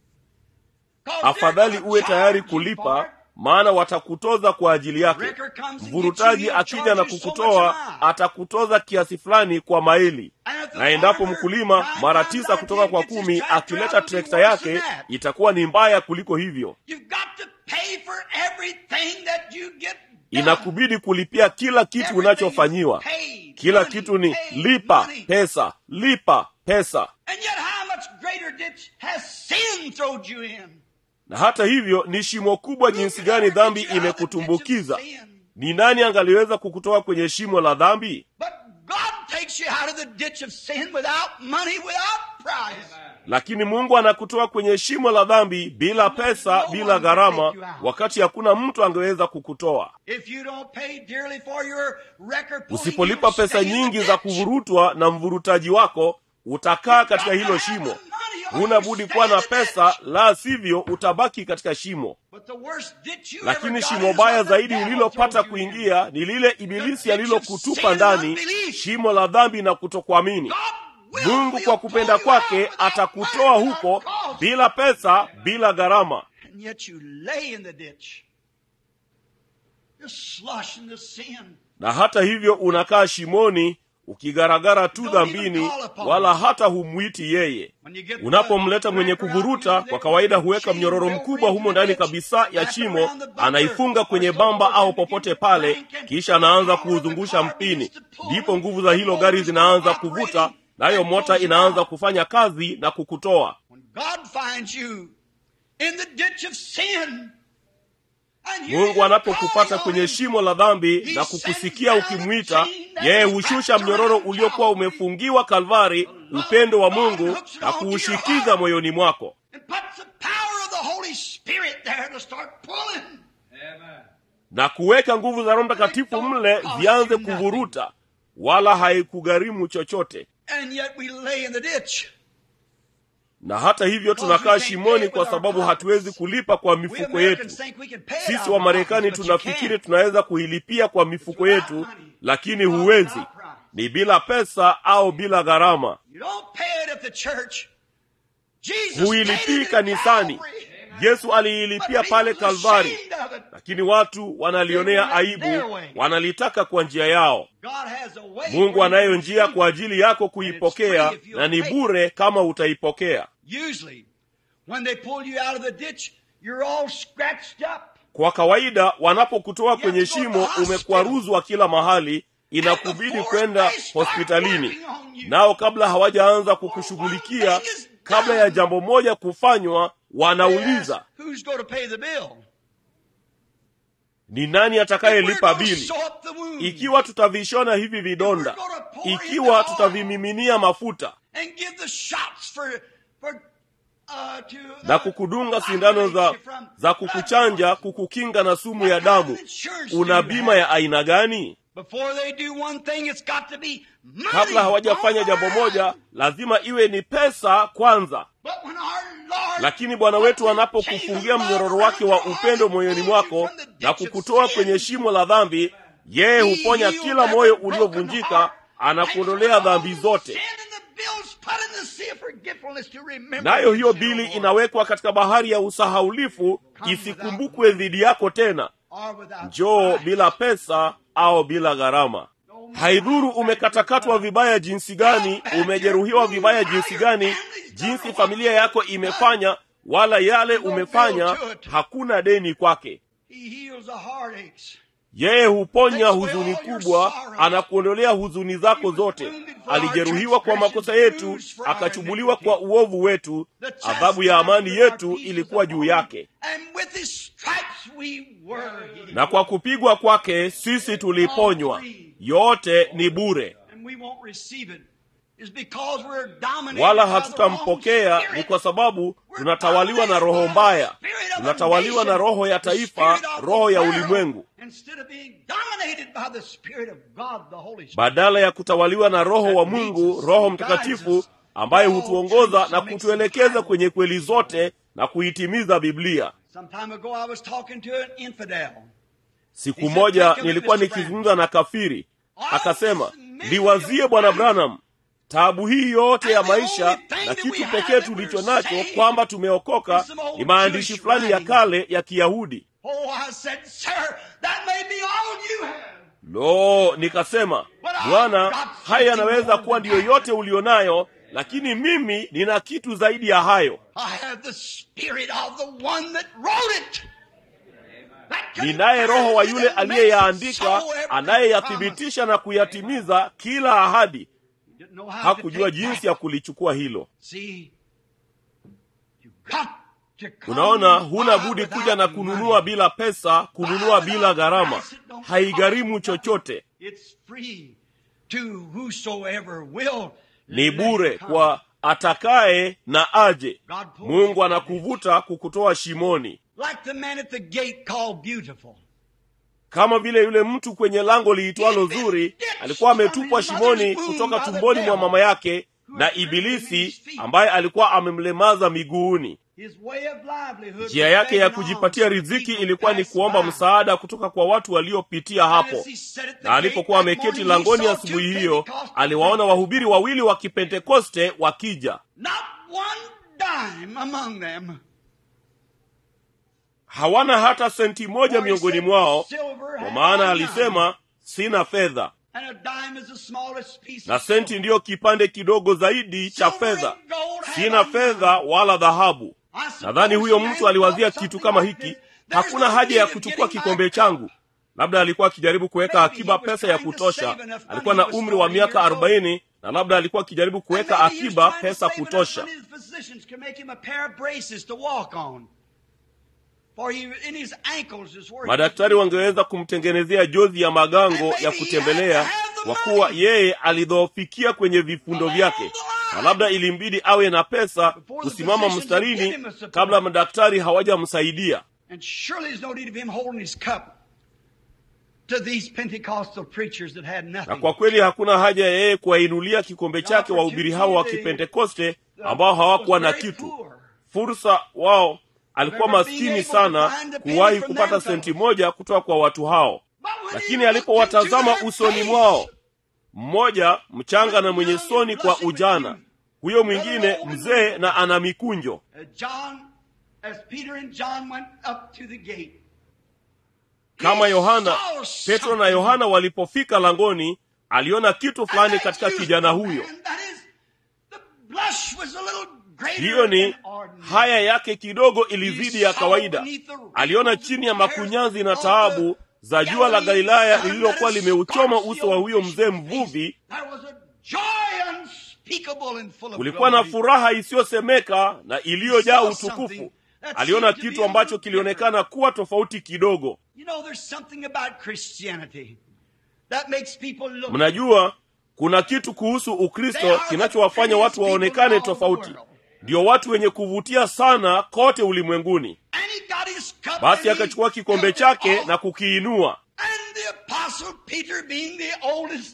'Cause afadhali they're gonna uwe tayari charge you for kulipa it. maana watakutoza kwa ajili yake Wrecker comes and gets mvurutaji you, he'll akija charge na you so much kukutoa a mile. atakutoza kiasi fulani kwa maili And if the na endapo farmer mkulima nine mara times tisa out of kutoka ten kwa gets his kumi tractor akileta out, it'll be trekta worse yake than that. itakuwa ni mbaya kuliko hivyo You've got to pay for everything that you get done. inakubidi kulipia kila kitu Everything unachofanyiwa is paid. kila Money, kitu ni paid lipa money. pesa lipa pesa And yet how much greater ditch has sin thrown you in? na hata hivyo ni shimo kubwa jinsi gani dhambi imekutumbukiza ni nani angaliweza kukutoa kwenye shimo la dhambi But God takes you out of the ditch of sin without money, without price. lakini mungu anakutoa kwenye shimo la dhambi bila pesa bila gharama wakati hakuna mtu angeweza kukutoa If you don't pay dearly for your record pulling, usipolipa you'll pesa stay in the nyingi ditch. za kuvurutwa na mvurutaji wako utakaa katika hilo shimo huna budi kuwa na pesa la sivyo utabaki katika shimo But the worst ditch you ever lakini got shimo is baya what the zaidi devil ulilopata throws you in. kuingia ni lile ibilisi alilokutupa sin ndani and unbelief. shimo la dhambi na kutokuamini God will mungu will kwa pull kupenda you out kwake without atakutoa money, huko without cost. bila pesa bila gharama And yet you lay in the ditch. Just slushing the sin. na hata hivyo unakaa shimoni ukigaragara tu Don't even dhambini call upon wala him. hata humwiti yeye When you get unapomleta the mwenye wrapper out, kuvuruta usually kwa they kawaida put a huweka chain mnyororo over mkubwa into humo the ndani ditch, kabisa ya wrap shimo around the bumper, anaifunga kwenye or so bamba forth, au and begin popote to pale crank and kisha anaanza the power of the kuuzungusha car mpini begins to pull, ndipo nguvu za hilo gari the zinaanza motor's kuvuta operating, nayo and mota pulls you inaanza out. kufanya kazi na kukutoa When God finds you in the ditch of sin, and you mungu hear anapokupata calling kwenye on him, shimo la dhambi He na sends kukusikia down a ukimwita chain yeye hushusha mnyororo uliokuwa umefungiwa kalvari upendo wa mungu na kuushikiza moyoni mwako and puts the power of the Holy Spirit there to start pulling. na kuweka nguvu za roho mtakatifu mle zianze kuvuruta wala haikugharimu chochote And yet we lay in the ditch. na hata hivyo tunakaa shimoni kwa sababu hatuwezi kulipa kwa We mifuko Americans yetu think we can pay it sisi out wa of marekani pockets, but you tunafikiri can't. tunaweza kuilipia kwa mifuko yetu lakini huwezi ni bila pesa au bila gharama You don't pay it at the church. Jesus paid huilipii it at kanisani Calvary. yesu But aliilipia people's pale kalvari ashamed of it. lakini watu wanalionea aibu wanalitaka kwa njia yao God has a way mungu for you anayo to njia receive kwa ajili yako kuipokea na ni bure kama utaipokea it. Usually, when they pull you out of the ditch, you're all scratched up. kwa kawaida wanapokutoa kwenye shimo umekwaruzwa kila mahali inakubidi kwenda hospitalini nao kabla hawajaanza kukushughulikia kabla ya jambo moja kufanywa They wanauliza ask, Who's going to pay the bill? ni nani We're atakayelipa going to bili sew up the wound ikiwa tutavishona hivi vidonda ikiwa tutavimiminia mafuta and give the shots for, for, uh, to, uh, na kukudunga sindano za, za kukuchanja kukukinga na sumu ya damu una bima ya aina gani Before they do one thing, it's got to be money. kabla hawajafanya jambo moja lazima iwe ni pesa kwanza But when our Lord lakini bwana wetu anapokufungia mnyororo wake wa upendo moyoni mwako na kukutoa kwenye shimo la dhambi yeye huponya kila moyo uliovunjika anakuondolea dhambi zote nayo hiyo bili inawekwa katika bahari ya usahaulifu isikumbukwe dhidi yako tena njoo bila pesa au bila gharama haidhuru umekatakatwa vibaya jinsi gani umejeruhiwa vibaya jinsi gani jinsi familia yako imefanya wala yale umefanya hakuna deni kwake yeye huponya huzuni kubwa anakuondolea huzuni zako zote alijeruhiwa kwa makosa yetu akachubuliwa kwa uovu wetu adhabu ya amani yetu ilikuwa juu yake na kwa kupigwa kwake sisi tuliponywa yote ni bure wala hatutampokea ni kwa sababu tunatawaliwa na roho mbaya tunatawaliwa na roho ya taifa roho ya ulimwengu badala ya kutawaliwa na roho wa mungu roho mtakatifu ambaye hutuongoza na kutuelekeza kwenye kweli zote na kuitimiza biblia siku moja nilikuwa nikizungumza na kafiri akasema liwazie bwana branham taabu hii yote ya maisha na kitu pekee tulicho nacho kwamba tumeokoka ni maandishi fulani ya kale ya kiyahudi lo nikasema bwana haya yanaweza kuwa ndiyo yote ulionayo lakini mimi nina kitu zaidi ya hayo ninaye roho wa yule aliyeyaandika anayeyathibitisha na kuyatimiza kila ahadi hakujua jinsi ya kulichukua hilo unaona huna budi kuja na kununua bila pesa kununua bila gharama haigharimu chochote ni bure kwa atakaye na aje mungu anakuvuta kukutoa shimoni kama vile yule mtu kwenye lango liitwalo zuri alikuwa ametupwa shimoni kutoka tumboni mwa mama yake na ibilisi ambaye alikuwa amemlemaza miguuni njia yake ya kujipatia riziki ilikuwa ni kuomba msaada kutoka kwa watu waliopitia hapo na alipokuwa ameketi langoni asubuhi hiyo aliwaona wahubiri wawili wa kipentekoste wakija hawana hata senti moja miongoni mwao kwa maana alisema sina fedha na senti ndiyo kipande kidogo zaidi cha fedha sina fedha wala dhahabu nadhani huyo mtu aliwazia kitu kama hiki hakuna haja ya kuchukua kikombe changu labda alikuwa akijaribu kuweka akiba pesa ya kutosha alikuwa na umri wa miaka arobaini na labda alikuwa akijaribu kuweka akiba pesa kutosha madaktari wangeweza kumtengenezea jozi ya magango ya kutembelea kwa kuwa yeye alidhoofikia kwenye vifundo vyake na labda ilimbidi awe na pesa kusimama mstarini kabla madaktari hawajamsaidia And surely there's no need of him holding his cup to these Pentecostal preachers that had na nothing. kwa kweli hakuna haja ya yeye kuwainulia kikombe chake wahubiri hao wa kipentekoste ambao hawakuwa na Very kitu poor. fursa wao alikuwa maskini sana kuwahi kupata senti moja kutoka kwa watu hao But when he lakini looked alipowatazama into their usoni face, mwao mmoja mchanga na mwenye soni kwa ujana huyo mwingine mzee na ana mikunjo uh, John, as Peter and John went up to the gate, kama he yohana saw petro na something. yohana walipofika langoni aliona kitu fulani And katika that kijana youthful huyo man, that is, the blush was a little greater hiyo ni than ordinary. haya yake kidogo ilizidi ya kawaida aliona chini ya makunyanzi na taabu za jua la galilaya lililokuwa limeuchoma uso wa huyo mzee mvuvi There was a joy unspeakable and full of kulikuwa na glory. furaha isiyosemeka na iliyojaa utukufu aliona kitu ambacho kilionekana kuwa tofauti kidogo You know, there's something about Christianity that makes people look. mnajua kuna kitu kuhusu ukristo kinachowafanya watu waonekane tofauti ndio watu wenye kuvutia sana kote ulimwenguni And he got his cup basi and he akachukua kikombe held it chake off. na kukiinua And the apostle Peter being the oldest,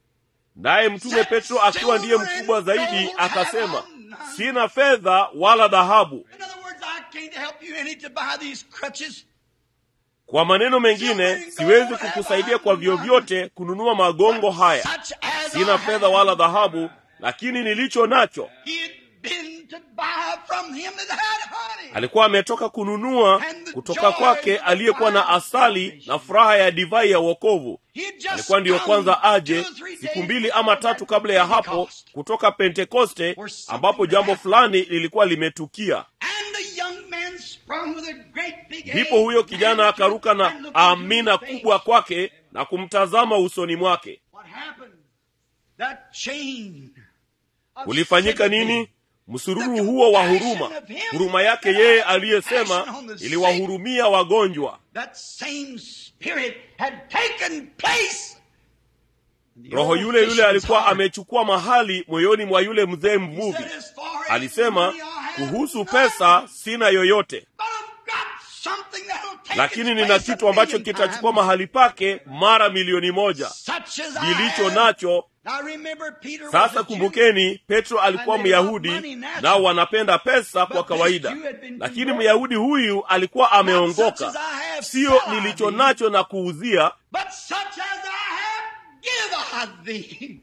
naye mtume petro akiwa ndiye mkubwa zaidi akasema sina fedha wala dhahabu in other words, I can't help you any to buy these crutches. kwa maneno mengine siwezi kukusaidia kwa vyovyote kununua magongo haya Such as sina I fedha have. wala dhahabu lakini nilicho nacho He had been to buy from him that had honey. alikuwa ametoka kununua kutoka kwake aliyekuwa na asali na furaha ya divai ya wokovu He had just alikuwa ndiyo come kwanza aje two or three siku days mbili ama before tatu that kabla ya hapo Pentecost. kutoka pentekoste Where something ambapo jambo happened. fulani lilikuwa limetukia And the young man sprung with a great big ndipo huyo kijana akaruka na amina kubwa kwake na kumtazama usoni mwake What happened? That chain of ulifanyika sympathy. nini msururu huo wa huruma huruma yake yeye aliyesema iliwahurumia wagonjwa That same spirit had taken place. And the roho old yule yule fisherman's alikuwa heart amechukua mahali moyoni mwa yule mzee mvuvi said, "As far as alisema money I have, kuhusu none, pesa sina yoyote but I've got something that'll take lakini its nina place a kitu ambacho million kitachukua times. mahali pake mara milioni moja Such as I nilicho have. nacho Now remember Peter was sasa a Jew. kumbukeni petro alikuwa And they love myahudi money naturally. nao wanapenda pesa But kwa this kawaida Jew had been lakini converted. myahudi huyu alikuwa Not such ameongoka as I have siyo sell I nilicho thee, nacho na kuuzia But such as I have give I thee.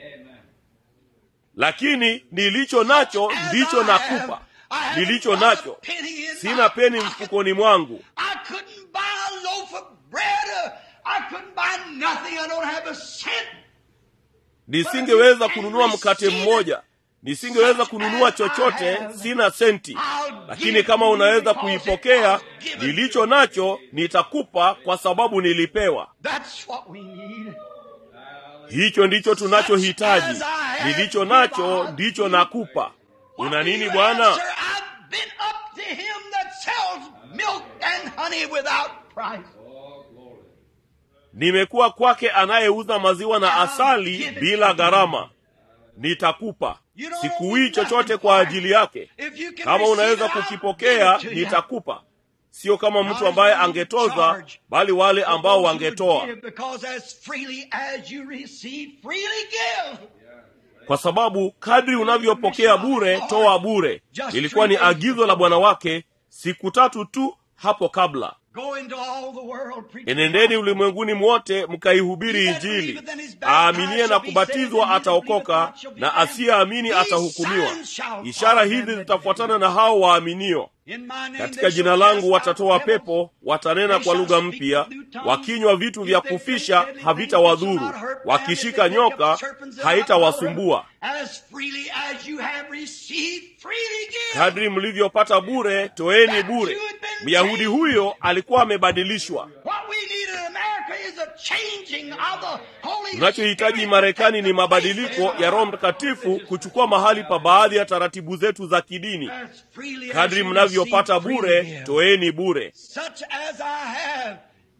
lakini nilicho nacho As ndicho I nakupa have, I haven't nilicho got a nacho penny in sina my peni pocket. mfukoni mwangu I couldn't buy a loaf of bread. uh, I couldn't buy nothing. I don't have a cent. nisingeweza kununua mkate mmoja nisingeweza kununua chochote sina senti lakini kama unaweza kuipokea nilicho nacho nitakupa kwa sababu nilipewa That's what we need. hicho ndicho tunachohitaji nilicho nacho ndicho nakupa una nini You bwana answer, I've been up to him that sells milk and honey without price. nimekuwa kwake anayeuza maziwa na asali bila gharama nitakupa sikuwii chochote kwa ajili yake If you can kama receive unaweza it, I'll kukipokea give it to you. nitakupa sio kama mtu ambaye angetoza bali wale ambao wangetoa Because as freely as you receive, freely give. kwa sababu kadri unavyopokea bure toa bure ilikuwa ni agizo la bwana wake siku tatu tu hapo kabla Go into all the world, preach enendeni the ulimwenguni mwote mkaihubiri injili aaminie na kubatizwa ataokoka na asiyeamini atahukumiwa ishara hizi zitafuatana na hao waaminio In my name katika they jina shall langu cast watatoa out devils. pepo watanena kwa lugha mpya wakinywa vitu vya kufisha havitawadhuru wakishika nyoka haitawasumbua As freely as you have received, freely give. kadri mlivyopata bure toeni bure myahudi huyo alikuwa amebadilishwa What we need in America is a changing of the Holy tunachohitaji Spirit. marekani ni mabadiliko ya roho mtakatifu kuchukua mahali pa baadhi ya taratibu zetu za kidini As freely as kadri you mnavyopata receive, bure freely give. toeni bure Such as I have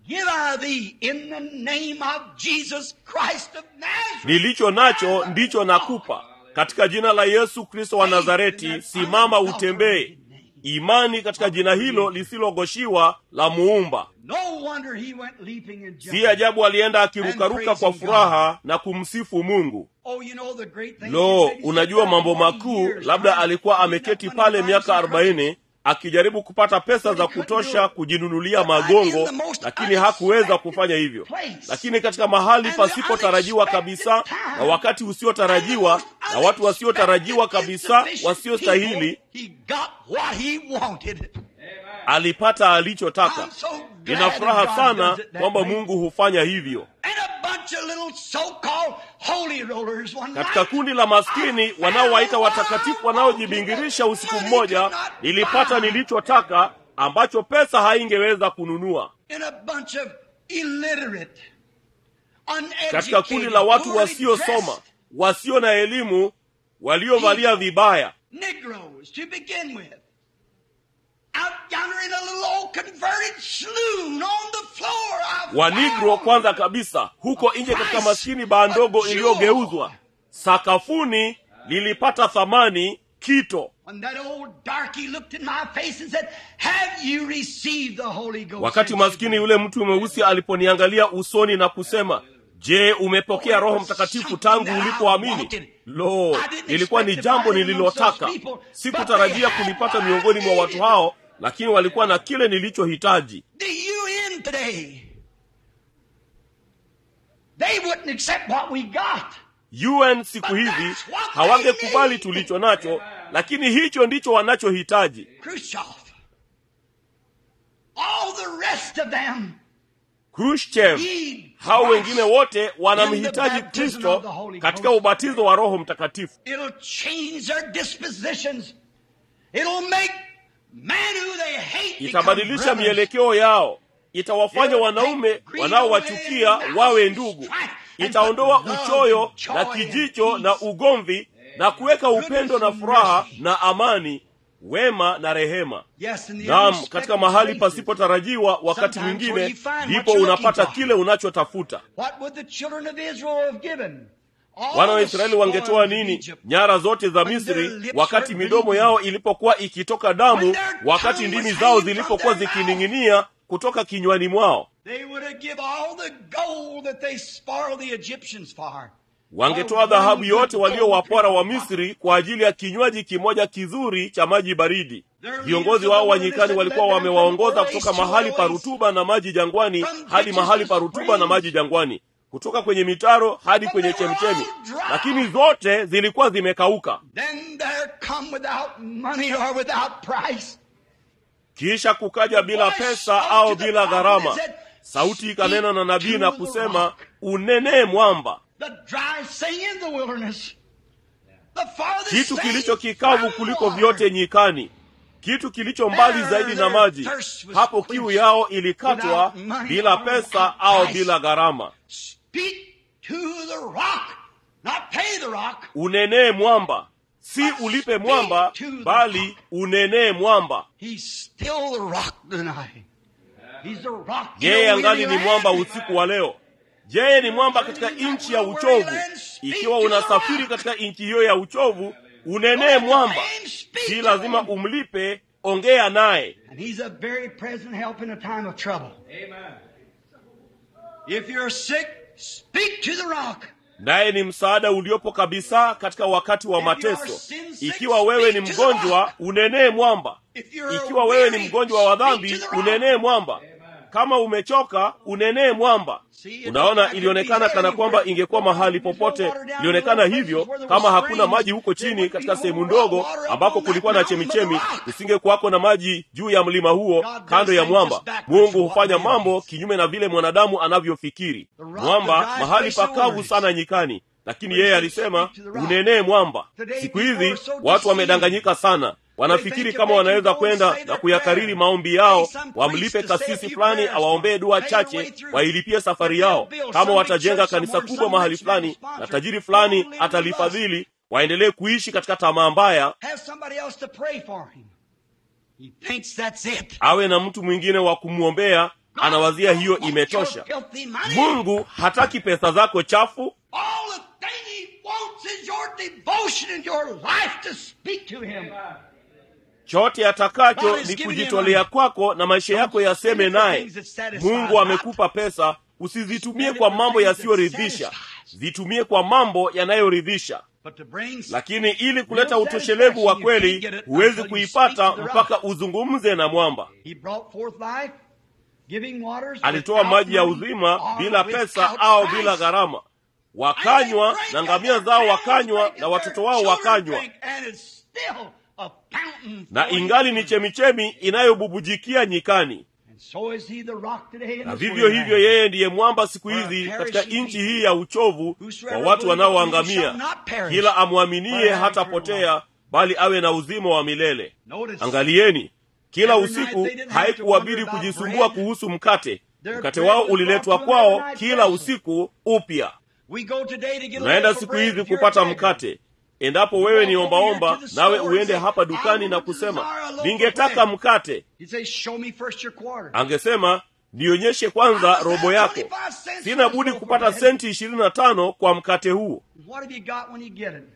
give I thee in the name of Jesus Christ of Nazareth. nilicho nacho ndicho nakupa katika jina la yesu kristo wa nazareti simama utembee imani katika jina hilo lisilogoshiwa la muumba No wonder he went leaping and si jumping. ajabu alienda akirukaruka kwa furaha na kumsifu mungu Oh, you know the great thing. lo unajua mambo makuu labda alikuwa ameketi pale miaka arobaini akijaribu kupata pesa za kutosha kujinunulia magongo lakini hakuweza kufanya hivyo lakini katika mahali pasipotarajiwa kabisa na wakati usiotarajiwa na watu wasiotarajiwa kabisa wasiostahili He got what he wanted. alipata alichotaka I'm so glad nina furaha that God sana does it that kwamba way. mungu hufanya hivyo And a bunch of little so-called holy rollers one katika night. kundi la maskini wanaowaita watakatifu wanaojibingirisha usiku mmoja nilipata nilichotaka ambacho pesa haingeweza kununua in a bunch of illiterate, katika kundi la watu poorly wasiosoma dressed wasio na elimu waliovalia vibaya Negroes to begin with. Out yonder in a little old converted saloon on the floor. I wanigro found kwanza kabisa huko nje katika maskini baa ndogo iliyogeuzwa sakafuni lilipata thamani kito When that old darky looked in my face and said, Have you received the Holy Ghost? wakati since you maskini yule mtu mweusi aliponiangalia usoni na kusema je umepokea roho mtakatifu tangu ulipoamini lo ilikuwa ni jambo nililotaka sikutarajia kulipata miongoni mwa watu hao lakini walikuwa na kile nilichohitaji The UN today, they wouldn't accept what we got. un siku hizi hawangekubali tulicho nacho lakini hicho ndicho wanachohitaji Khrushchev, all the rest of them khrushchev need hao wengine Christ. wote wanamhitaji kristo katika ubatizo wa roho mtakatifu It'll change their dispositions. It'll make men who they hate become itabadilisha brothers. mielekeo yao itawafanya wanaume wanaowachukia wawe ndugu itaondoa uchoyo na kijicho na ugomvi na kuweka upendo na furaha na amani wema na rehema Yes, in the nam unexpected katika mahali places. pasipotarajiwa wakati Sometimes where mwingine you find what ndipo you're unapata looking for. kile unachotafuta What would the children of Israel have given? All wana wa the israeli wangetoa spoils of nini Egypt. nyara zote za When their misri lips wakati were midomo bleeding. yao ilipokuwa ikitoka damu When their wakati tongue ndimi was zao hanging from zilipokuwa their mouth. zikining'inia kutoka kinywani mwao They would have give all the gold that they spoiled the Egyptians for. wangetoa dhahabu yote waliowapora wa misri kwa ajili ya kinywaji kimoja kizuri cha maji baridi viongozi wao wa nyikani walikuwa wamewaongoza kutoka mahali pa rutuba na maji jangwani hadi mahali pa rutuba na maji jangwani kutoka kwenye mitaro hadi kwenye chemchemi lakini zote zilikuwa zimekauka Then there come without money or without price. kisha kukaja bila pesa au bila gharama sauti ikanena na nabii na kusema unenee mwamba The dry thing in the wilderness. The farthest kitu thing kilicho kikavu from kuliko water. vyote nyikani kitu kilicho mbali zaidi na maji hapo kiu yao ilikatwa bila pesa au bila gharama Speak to the rock, not pay the rock. unenee mwamba si ulipe mwamba bali unenee mwamba He's still the rock tonight. He's the rock. in yeye a angali weary ni mwamba land. usiku wa leo yeye ni mwamba katika nchi ya uchovu ikiwa unasafiri katika nchi hiyo ya uchovu unenee mwamba si lazima umlipe ongea naye And he's a very present help in a time of trouble. If you're sick, speak to the rock. naye ni msaada uliopo kabisa katika wakati wa mateso ikiwa wewe ni mgonjwa unenee mwamba If you're ikiwa wewe ni weary, mgonjwa wa dhambi speak to the rock. unenee mwamba kama umechoka unenee mwamba unaona ilionekana kana kwamba ingekuwa mahali popote ilionekana hivyo kama hakuna maji huko chini katika sehemu ndogo ambako kulikuwa na chemichemi kusingekuwako na maji juu ya mlima huo kando ya mwamba mungu hufanya mambo kinyume na vile mwanadamu anavyofikiri mwamba mahali pakavu sana nyikani lakini yeye alisema unenee mwamba siku hizi watu wamedanganyika sana wanafikiri kama wanaweza kwenda na kuyakariri maombi yao wamlipe kasisi fulani awaombee dua chache wailipie safari yao kama watajenga kanisa kubwa mahali fulani na tajiri fulani atalifadhili waendelee kuishi katika tamaa mbaya Have somebody else to pray for him. He thinks that's it. awe na mtu mwingine wa kumwombea anawazia hiyo imetosha mungu hataki pesa zako chafu All the thing he wants is your devotion and your life to speak to him. chote atakacho God is ni giving kujitolea you kwako na maisha yako yaseme spend it for naye things that satisfy mungu not. amekupa pesa usizitumie Spend it kwa for mambo things that yasiyoridhisha satisfies. zitumie kwa mambo yanayoridhisha But to bring lakini ili kuleta Real utoshelevu wa satisfaction, you can't kweli get it huwezi until you kuipata speak to the mpaka uzungumze na mwamba He brought forth life, giving waters alitoa without maji ya money uzima or bila without pesa au price. bila gharama wakanywa na ngamia zao wakanywa na watoto wao wakanywa And it's still a fountain na flowing ingali ni through. chemichemi inayobubujikia nyikani And so is he the rock today in na this vivyo world hivyo now. yeye ndiye mwamba siku For a hizi perishing katika nchi people. hii ya uchovu kwa Whosoever watu believeth in him wanaoangamia shall not perish, kila amwaminie but have hatapotea eternal bali awe na uzima wa milele Notice, angalieni kila Every night usiku they didn't have to haikuwabidi wonder about kujisumbua bread. kuhusu mkate Their mkate bread wao was uliletwa brought to them every kwao night kila fresh. usiku upya we go today to get a unaenda loaf of siku bread hizi if you're a kupata beggar. mkate endapo wewe ni Walk over ombaomba here to the nawe store and uende say, hapa "I dukani na want to kusema desire a loaf of ningetaka bread." mkate He says, show me first your quarter. angesema nionyeshe kwanza robo yako sina budi kupata senti ishirini na tano kwa mkate huu What have you got when you get it?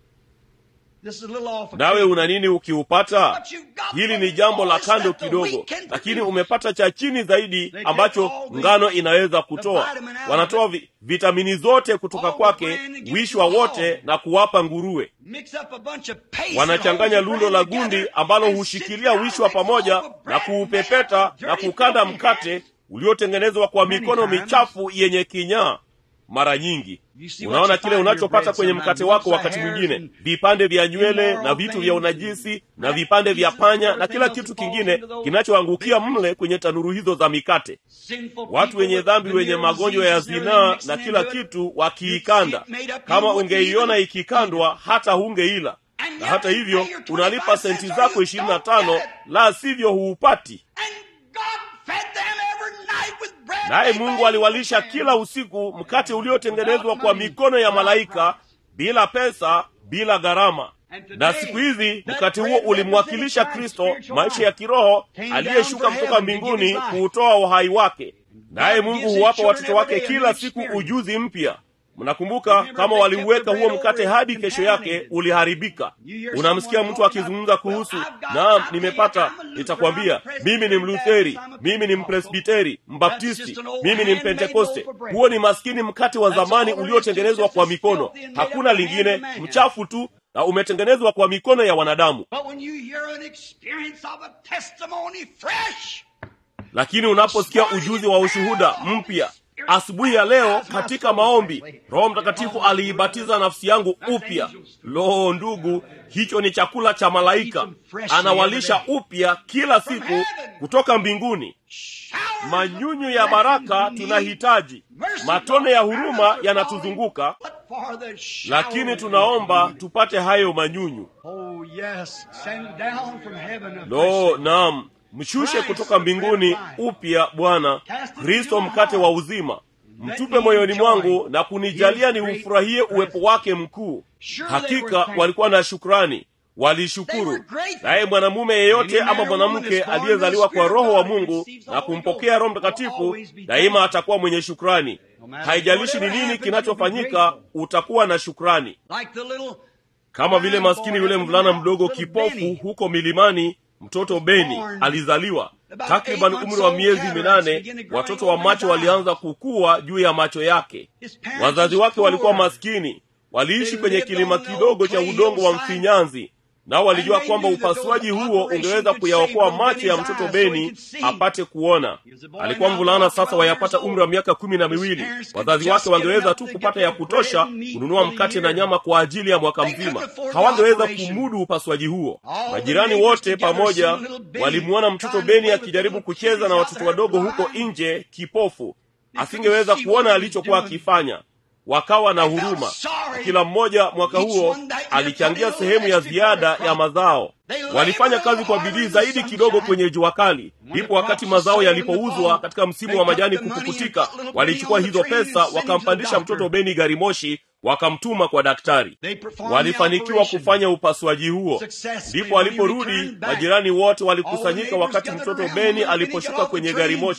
This is a little off. nawe una nini ukiupata What you've got hili for ni the jambo la voice kando that the kidogo weak can lakini produce. umepata cha chini zaidi They ambacho take all the- ngano inaweza kutoa vitamin out of wanatoa it. vi, vitamini zote kutoka All the kwake bran and give wishwa it to wote all. na kuwapa nguruwe Mix up a bunch of paste wanachanganya that holds lundo the la bran gundi together ambalo and hushikilia sits down wishwa and makes a pamoja loaf of na bread kuupepeta made out na of dirty, kukanda filthy mkate hands. uliotengenezwa kwa Many mikono times. michafu yenye kinyaa mara nyingi You see what unaona you kile find in your unachopata bread kwenye sometimes. mkate wako Lumps of wakati hairs mwingine and vipande vya nywele immoral na vitu things vya and unajisi na black vipande vya pieces and panya na everything kila else kitu that falls kingine into those kinachoangukia bakeries. mle kwenye tanuru hizo za mikate Sinful watu people wenye with dhambi wenye venereal magonjwa ya diseases and zinaa everything na mixing kila into it. kitu wakiikanda You see it made up, kama you wouldn't ungeiona even ikikandwa hata hungeila And na yet hata you hivyo pay your unalipa 25 senti cents or zako you ishirini na don't tano get it. la sivyo huupati And God fed them every night with bread naye made by mungu aliwalisha human kila hands. usiku mkate uliotengenezwa kwa mikono ya malaika bila pesa bila gharama na siku hizi mkate huo ulimwakilisha kristo maisha ya kiroho aliyeshuka kutoka mbinguni kuutoa uhai wake naye mungu huwapa watoto wake kila siku ujuzi mpya mnakumbuka kama waliuweka huo mkate hadi kesho yake uliharibika unamsikia mtu akizungumza kuhusu naam nimepata nitakwambia mimi ni mlutheri mimi ni mpresbiteri mbaptisti mimi ni mpentekoste huo ni maskini mkate wa zamani uliotengenezwa kwa mikono hakuna lingine mchafu tu na umetengenezwa kwa mikono ya wanadamu But when you hear an experience of a testimony fresh, lakini unaposikia ujuzi wa ushuhuda mpya asubuhi ya leo katika maombi roho mtakatifu aliibatiza nafsi yangu upya lo ndugu hicho ni chakula cha malaika anawalisha upya kila siku kutoka mbinguni showers manyunyu ya baraka tunahitaji matone ya huruma yanatuzunguka But for the shower lakini of tunaomba tupate hayo manyunyu Oh yes, send down from heaven a lo fresh- naam mshushe kutoka mbinguni upya bwana kristo mkate wa uzima mtupe moyoni mwangu na kunijalia ni ufurahie uwepo wake mkuu hakika walikuwa na shukrani walishukuru naye mwanamume yeyote ama mwanamke aliyezaliwa kwa roho wa mungu na kumpokea roho mtakatifu daima atakuwa mwenye shukrani haijalishi ni nini kinachofanyika utakuwa na shukrani Like the little kama vile maskini yule mvulana mdogo kipofu huko milimani mtoto beni alizaliwa takriban umri wa miezi minane watoto wa macho walianza kukua juu ya macho yake wazazi wake walikuwa maskini waliishi kwenye kilima kidogo cha udongo wa mfinyanzi nao walijua kwamba upasuaji huo ungeweza kuyaokoa macho ya mtoto beni apate kuona alikuwa mvulana sasa wayapata umri wa miaka kumi na miwili wazazi wake wangeweza tu kupata ya kutosha kununua mkate na nyama kwa ajili ya mwaka mzima hawangeweza kumudu upasuaji huo majirani wote pamoja walimwona mtoto beni akijaribu kucheza na watoto wadogo huko nje kipofu asingeweza kuona alichokuwa akifanya wakawa na huruma kila mmoja mwaka huo alichangia sehemu ya ziada ya mazao walifanya kazi kwa bidii zaidi kidogo kwenye jua kali ndipo wakati mazao yalipouzwa katika msimu wa majani kupukutika walichukua hizo pesa wakampandisha mtoto beni gari moshi wakamtuma kwa daktari walifanikiwa kufanya upasuaji huo ndipo waliporudi majirani wote walikusanyika wakati mtoto beni aliposhuka kwenye gari moshi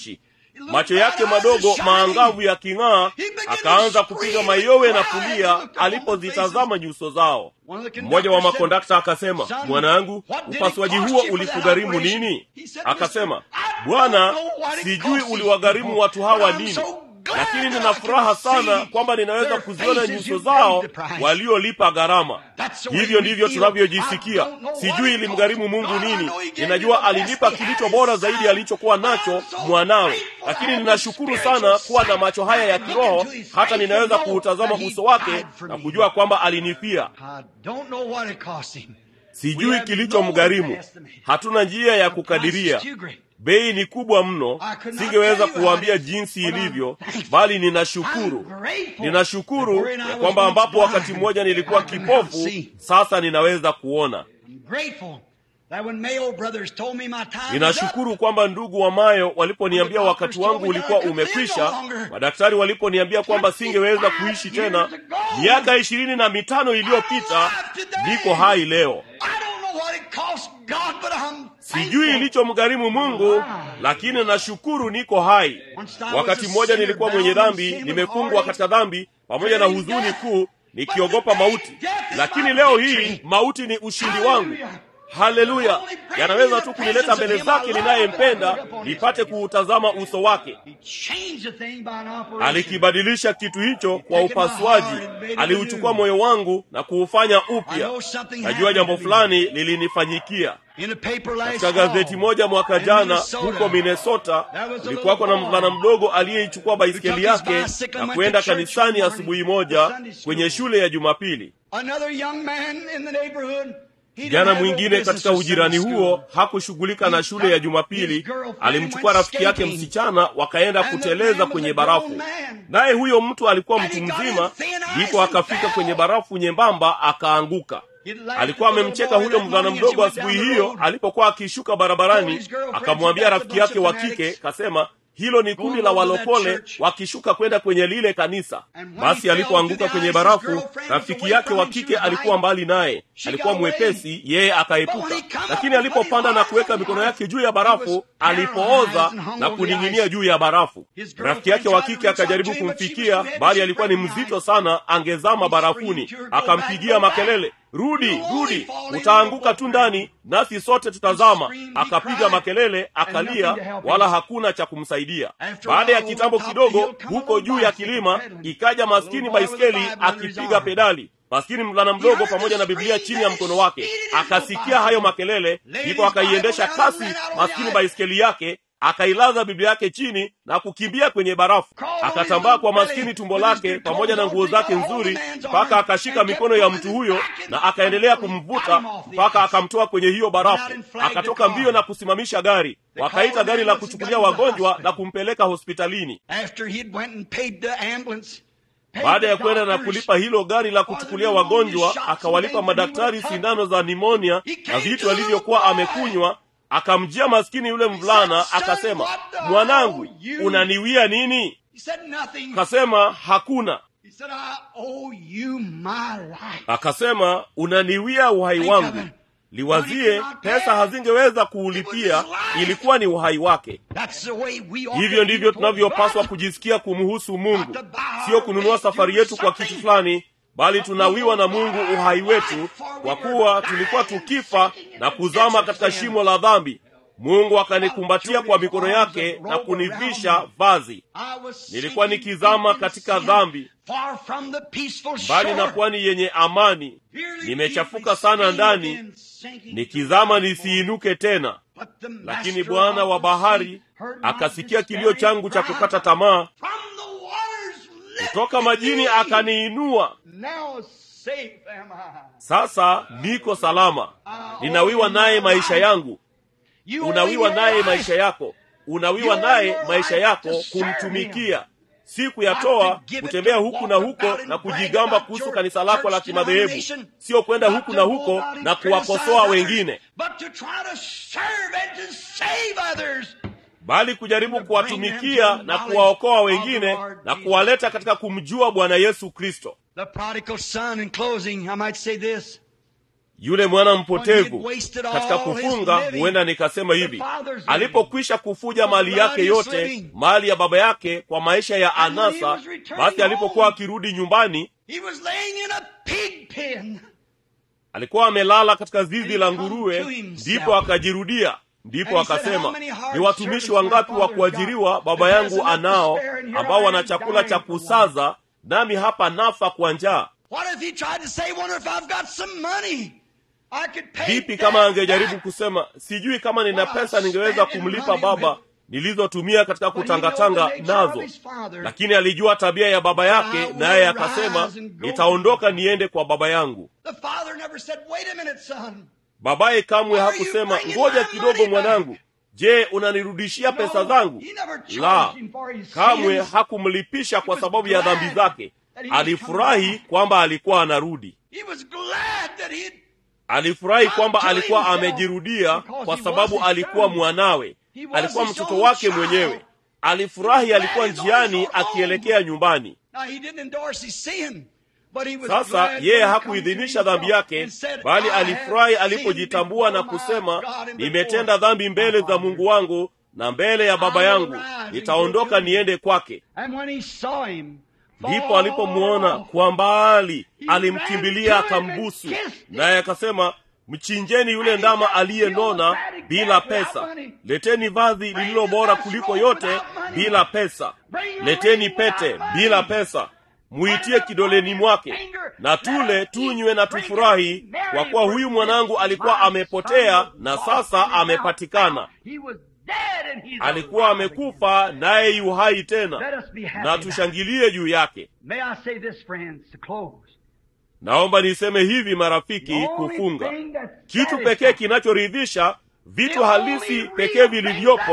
macho yake madogo maangavu yaking'aa akaanza kupiga mayowe na kulia alipozitazama nyuso zao mmoja wa makondakta akasema mwanangu upasuaji huo ulikugharimu nini akasema bwana sijui uliwagharimu watu hawa nini lakini nina furaha sana kwamba ninaweza kuziona nyuso zao waliolipa gharama hivyo ndivyo tunavyojisikia sijui ilimgharimu mungu nini ninajua alinipa kilicho bora zaidi alichokuwa nacho mwanawe lakini ninashukuru sana kuwa na macho haya ya kiroho hata ninaweza kuutazama uso wake na kujua kwamba alinipia sijui kilichomgharimu hatuna njia ya kukadiria bei ni kubwa mno singeweza kuwaambia jinsi ilivyo bali ninashukuru ninashukuru ya kwamba ambapo wakati mmoja nilikuwa kipofu sasa ninaweza kuona ninashukuru kwamba ndugu wa mayo waliponiambia wakati wangu ulikuwa umekwisha madaktari waliponiambia kwamba singeweza kuishi tena miaka ishirini na mitano iliyopita niko hai leo sijui ilichomgharimu mungu lakini nashukuru niko hai wakati mmoja nilikuwa mwenye dhambi nimefungwa katika dhambi pamoja na huzuni kuu nikiogopa mauti lakini leo hii mauti ni ushindi wangu haleluya yanaweza tu kunileta mbele zake ninayempenda nipate kuutazama uso wake alikibadilisha kitu hicho kwa upasuaji aliuchukua moyo wangu na kuufanya upya najua jambo fulani lilinifanyikia katika gazeti moja mwaka jana huko minnesota kulikuwako na mvulana mdogo aliyeichukua baiskeli yake na kwenda kanisani asubuhi moja kwenye shule ya jumapili kijana mwingine katika ujirani huo hakushughulika na shule ya jumapili alimchukua rafiki yake msichana wakaenda kuteleza kwenye barafu naye huyo mtu alikuwa mtu mzima ndipo akafika kwenye barafu nyembamba akaanguka alikuwa amemcheka huyo mvulana mdogo asubuhi hiyo alipokuwa akishuka barabarani akamwambia rafiki yake wa kike kasema hilo ni kundi la walokole wakishuka kwenda kwenye lile kanisa basi alipoanguka kwenye barafu rafiki yake wa kike alikuwa mbali naye alikuwa mwepesi yeye akaepuka lakini alipopanda na kuweka mikono yake juu ya barafu alipooza na kuning'inia juu ya barafu rafiki yake wa kike akajaribu kumfikia bali alikuwa ni mzito sana angezama barafuni akampigia makelele rudi rudi utaanguka tu ndani nasi sote tutazama akapiga makelele akalia wala hakuna cha kumsaidia baada ya kitambo kidogo huko juu ya kilima ikaja maskini baiskeli akipiga pedali maskini mvulana mdogo pamoja na biblia chini ya mkono wake akasikia hayo makelele ndipo akaiendesha kasi maskini baiskeli yake akailaza biblia yake chini na kukimbia kwenye barafu akatambaa kwa maskini tumbo lake pamoja na nguo zake nzuri mpaka akashika mikono ya mtu huyo na akaendelea kumvuta mpaka akamtoa kwenye hiyo barafu akatoka mbio na kusimamisha gari wakaita gari la kuchukulia wagonjwa na kumpeleka hospitalini baada ya kwenda na kulipa hilo gari la kuchukulia wagonjwa akawalipa madaktari sindano za nimonia na vitu alivyokuwa amekunywa akamjia maskini yule mvulana akasema mwanangu unaniwia nini akasema hakuna akasema unaniwia uhai wangu liwazie pesa hazingeweza kuulipia ilikuwa ni uhai wake hivyo ndivyo tunavyopaswa kujisikia kumhusu mungu sio kununua safari yetu kwa kitu fulani bali tunawiwa na mungu uhai wetu kwa kuwa tulikuwa tukifa na kuzama katika shimo la dhambi mungu akanikumbatia kwa mikono yake na kunivisha vazi nilikuwa nikizama katika dhambi mbali na pwani yenye amani nimechafuka sana ndani nikizama nisiinuke tena lakini bwana wa bahari akasikia kilio changu cha kukata tamaa kutoka majini akaniinua sasa niko salama ninawiwa naye maisha yangu unawiwa naye maisha yako unawiwa naye maisha yako kumtumikia si kuyatoa kutembea huku na huko na kujigamba kuhusu kanisa lako la kimadhehebu sio kwenda huku na huko na kuwakosoa wengine bali kujaribu kuwatumikia na kuwaokoa wengine na kuwaleta katika kumjua bwana yesu kristo yule mwana mpotevu katika kufunga huenda nikasema hivi alipokwisha kufuja mali yake yote mali ya baba yake kwa maisha ya anasa basi alipokuwa akirudi nyumbani alikuwa amelala katika zizi la nguruwe ndipo akajirudia ndipo akasema ni watumishi wangapi wa kuajiriwa baba yangu anao ambao wana chakula cha kusaza nami hapa nafa kwa njaa vipi kama angejaribu kusema sijui kama nina pesa ningeweza kumlipa baba nilizotumia katika kutangatanga nazo lakini alijua tabia ya baba yake naye akasema nitaondoka niende kwa baba yangu babaye kamwe hakusema ngoja kidogo mwanangu je unanirudishia pesa zangu la kamwe hakumlipisha kwa sababu ya dhambi zake alifurahi kwamba alikuwa anarudi alifurahi kwamba alikuwa amejirudia kwa sababu alikuwa mwanawe alikuwa mtoto wake mwenyewe alifurahi alikuwa njiani akielekea nyumbani sasa yeye hakuidhinisha dhambi yake bali alifurahi alipojitambua na kusema nimetenda dhambi mbele za mungu wangu na mbele ya baba yangu nitaondoka niende kwake ndipo alipomwona kwa mbali alimkimbilia akambusu naye akasema mchinjeni yule ndama aliyenona bila pesa leteni vazi lililo bora kuliko yote bila pesa leteni pete bila pesa muitie kidoleni mwake na tule tunywe na tufurahi kwa kuwa huyu mwanangu alikuwa amepotea na sasa amepatikana alikuwa amekufa naye yu hai tena na tushangilie juu yake naomba niseme hivi marafiki kufunga kitu pekee kinachoridhisha vitu halisi pekee vilivyopo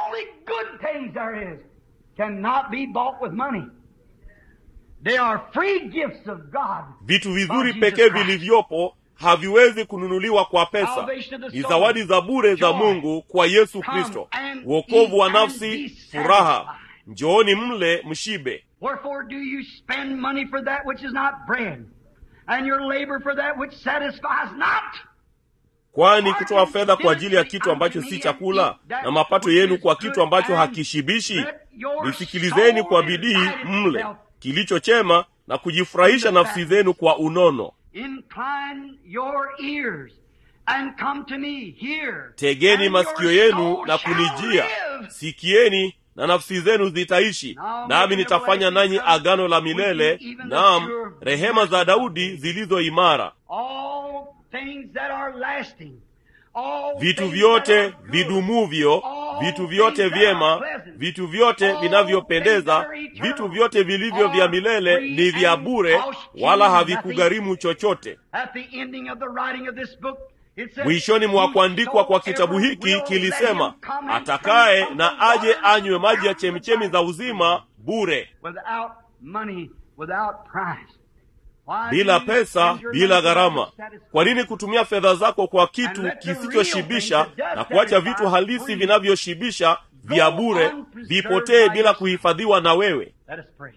vitu vizuri pekee vilivyopo haviwezi kununuliwa kwa pesa ni zawadi za bure za mungu kwa yesu kristo uokovu wa nafsi furaha njooni mle mshibe Wherefore do you spend money for that which is not bread, and your labor for that which satisfies not? kwani kutoa fedha kwa ajili ya kitu ambacho si chakula na mapato yenu kwa kitu ambacho hakishibishi nisikilizeni kwa bidii mle kilicho chema na kujifurahisha nafsi zenu kwa unono Incline your ears and come to me here. tegeni and masikio your yenu soul na shall kunijia live. sikieni na nafsi zenu zitaishi nami nitafanya nanyi agano la milele naam rehema za daudi zilizo imara All things that are lasting. All vitu things vyote that are good. vidumuvyo All vitu things vyote that are vyema pleasant. vitu vyote All vinavyopendeza things that are eternal. vitu vyote vilivyo vya All milele free ni vya and bure cost wala you havikugharimu chochote At the ending of the writing of this book, it says, mwishoni mwa kuandikwa kwa kitabu hiki kilisema atakaye na aje anywe maji ya chemichemi za uzima bure without money, without price. Why bila do you pesa spend your bila money gharama to satisfy? kwa nini kutumia fedha zako kwa And kitu let the kisichoshibisha real things that na does kuacha vitu satisfy halisi free vinavyoshibisha vya go bure unpreserved vipotee by bila yourself. kuhifadhiwa na wewe Let us pray.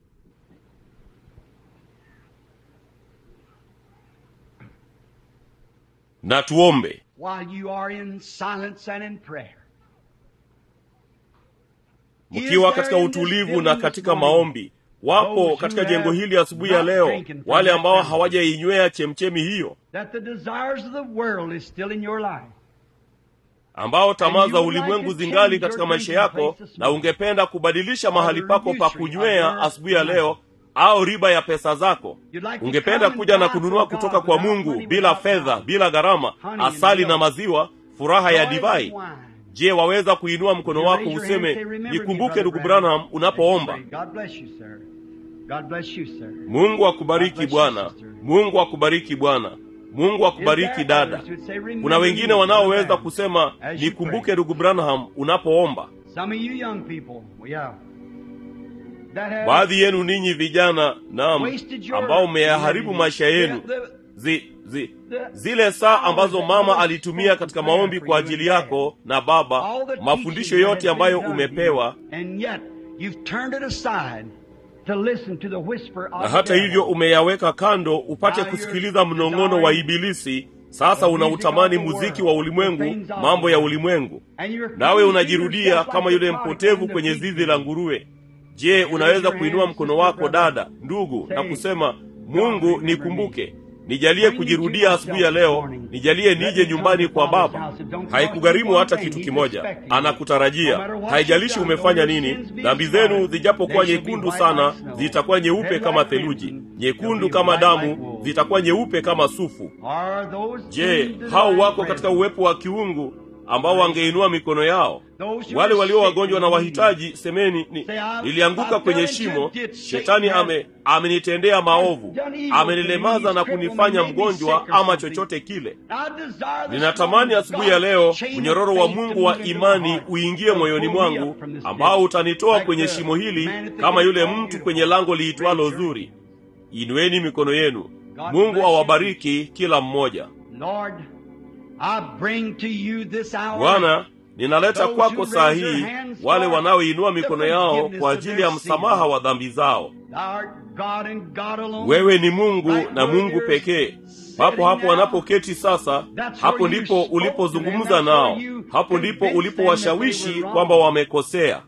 na tuombe While you are in silence and in prayer, mkiwa katika utulivu na katika maombi wapo katika jengo hili asubuhi ya leo wale ambao hawajainywea chemchemi hiyo that the desires of the world is still in your life. ambao tamaa za ulimwengu zingali katika maisha yako na ungependa kubadilisha mahali pako pa kunywea asubuhi ya leo au riba ya pesa zako ungependa kuja na kununua kutoka kwa mungu bila fedha bila gharama asali na maziwa furaha ya divai je waweza kuinua mkono wako useme nikumbuke ndugu branham unapoomba God bless you, sir. God bless you, sir. mungu akubariki bwana mungu akubariki bwana mungu akubariki dada kuna wengine wanaoweza kusema nikumbuke ndugu branham unapoomba Some of you young people, yeah, that have baadhi yenu ninyi vijana naam wasted your ambao mmeyaharibu maisha yenu The- the- zi, zi, zile saa ambazo mama alitumia katika maombi kwa ajili yako na baba all the mafundisho teaching that yote has ambayo been done umepewa to you, and yet you've turned it aside to listen to the whisper of na hata the hivyo devil. umeyaweka kando upate Now you're kusikiliza mnong'ono wa desiring ibilisi sasa unautamani muziki wa ulimwengu mambo ya ulimwengu nawe unajirudia kama yule mpotevu kwenye zizi la nguruwe je unaweza kuinua mkono wako dada ndugu na kusema mungu nikumbuke nijalie kujirudia asubuhi ya leo nijalie nije nyumbani kwa baba haikugharimu hata kitu kimoja anakutarajia haijalishi umefanya nini dhambi zenu zijapokuwa nyekundu sana zitakuwa nyeupe kama theluji nyekundu kama damu zitakuwa nyeupe kama sufu je hao wako katika uwepo wa kiungu ambao wangeinua mikono yao wale walio wagonjwa na wahitaji semeni ni, nilianguka kwenye shimo shetani ame amenitendea maovu amenilemaza na kunifanya mgonjwa ama chochote kile ninatamani asubuhi ya leo mnyororo wa mungu wa imani uingie moyoni mwangu ambao utanitoa kwenye shimo hili kama yule mtu kwenye lango liitwalo zuri inueni mikono yenu mungu awabariki kila mmoja bwana ninaleta kwako saa hii wale wanaoinua mikono yao kwa ajili ya msamaha wa dhambi zao wewe ni mungu na mungu pekee papo hapo wanapoketi sasa hapo ndipo ulipozungumza nao hapo ndipo ulipowashawishi kwamba wamekosea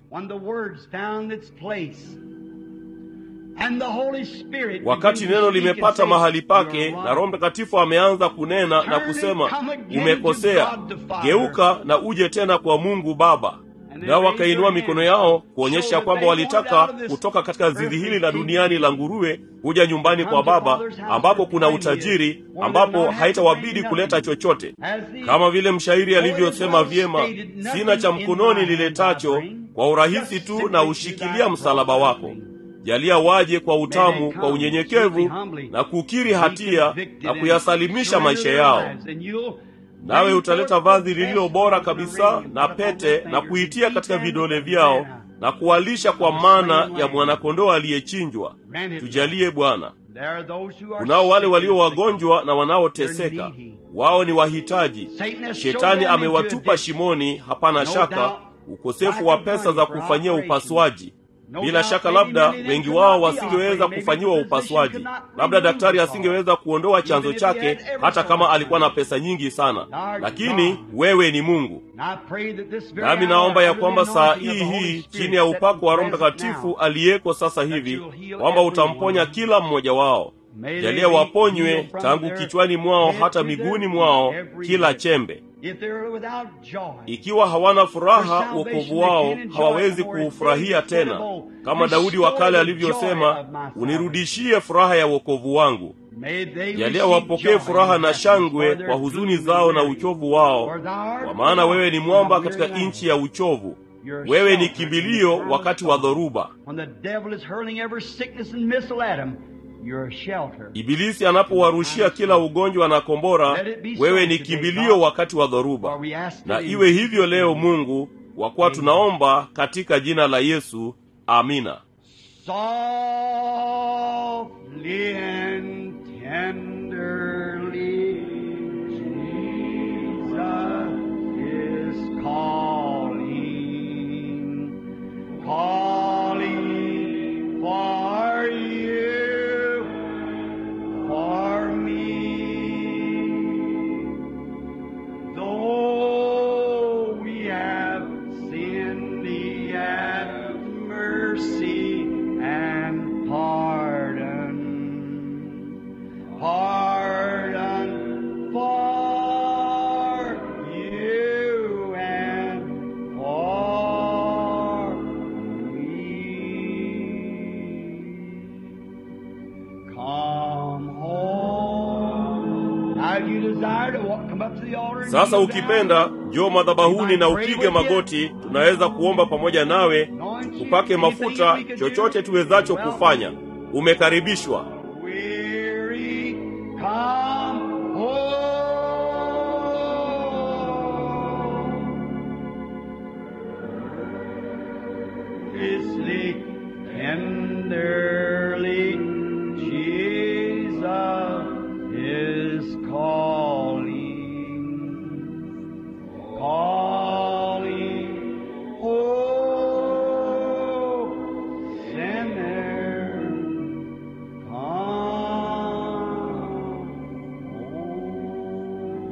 wakati neno limepata mahali pake na roho mtakatifu ameanza kunena na kusema umekosea geuka na uje tena kwa mungu baba nao wakainua mikono yao kuonyesha kwamba walitaka kutoka katika zizi hili la duniani la nguruwe kuja nyumbani kwa baba ambapo kuna utajiri ambapo haitawabidi kuleta chochote kama vile mshairi alivyosema vyema sina cha mkononi liletacho kwa urahisi tu na ushikilia msalaba wako jalia waje kwa utamu kwa unyenyekevu na kukiri hatia na kuyasalimisha maisha yao nawe utaleta vazi lililo bora kabisa na pete na kuitia katika vidole vyao na kuwalisha kwa mana ya mwanakondoo aliyechinjwa tujalie bwana kunao wale walio wagonjwa na wanaoteseka wao ni wahitaji shetani amewatupa shimoni hapana shaka ukosefu wa pesa za kufanyia upasuaji bila shaka labda wengi wao wasingeweza kufanyiwa upasuaji labda daktari asingeweza kuondoa chanzo chake hata kama alikuwa na pesa nyingi sana lakini wewe ni mungu nami naomba ya kwamba saa hii hii chini ya upako wa roho mtakatifu aliyeko sasa hivi kwamba utamponya kila mmoja wao jalia waponywe tangu kichwani mwao hata miguuni mwao kila chembe ikiwa hawana furaha wokovu wao hawawezi kuufurahia tena kama daudi wa kale alivyosema unirudishie furaha ya wokovu wangu jalia wapokee furaha na shangwe kwa huzuni zao na uchovu wao kwa maana wewe ni mwamba katika nchi ya uchovu wewe ni kimbilio wakati wa dhoruba ibilisi anapowarushia kila ugonjwa na kombora wewe ni kimbilio wakati wa dhoruba na iwe hivyo leo mungu kwa kuwa tunaomba katika jina la yesu amina Softly and tenderly, Jesus is calling, calling for you, for me. Though we have sinned, He hath mercy and pardon, pardon for you and for me. Come home. Now, if you desire to walk, come up to the altar. and sasa kneel ukipenda down. njoo madhabahuni na upige magoti tunaweza kuomba pamoja nawe upake mafuta chochote tuwezacho kufanya umekaribishwa weary, come home. Listen tenderly, Jesus is calling, calling, oh, sinner, come home.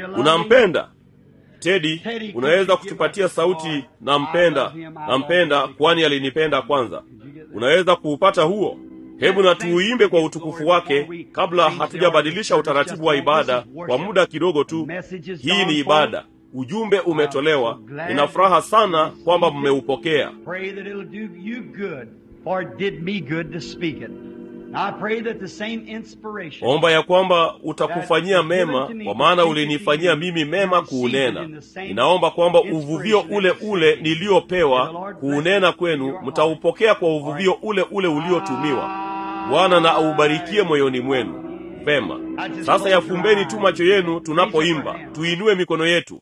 unampenda tedi unaweza kutupatia sauti nampenda nampenda kwani alinipenda kwanza unaweza kuupata huo hebu na tuuimbe kwa utukufu wake kabla hatujabadilisha utaratibu wa ibada kwa muda kidogo tu hii ni ibada ujumbe umetolewa nina furaha sana kwamba mmeupokea Pray that it'll do you good, for it did me good to speak it. I pray that the same inspiration omba ya kwamba utakufanyia mema kwa maana ulinifanyia mimi mema kuunena ninaomba kwamba uvuvio ule ule niliyopewa kuunena kwenu mtaupokea kwa uvuvio ule ule uliotumiwa bwana na aubarikie moyoni mwenu vema sasa yafumbeni tu macho yenu tunapoimba tuinue mikono yetu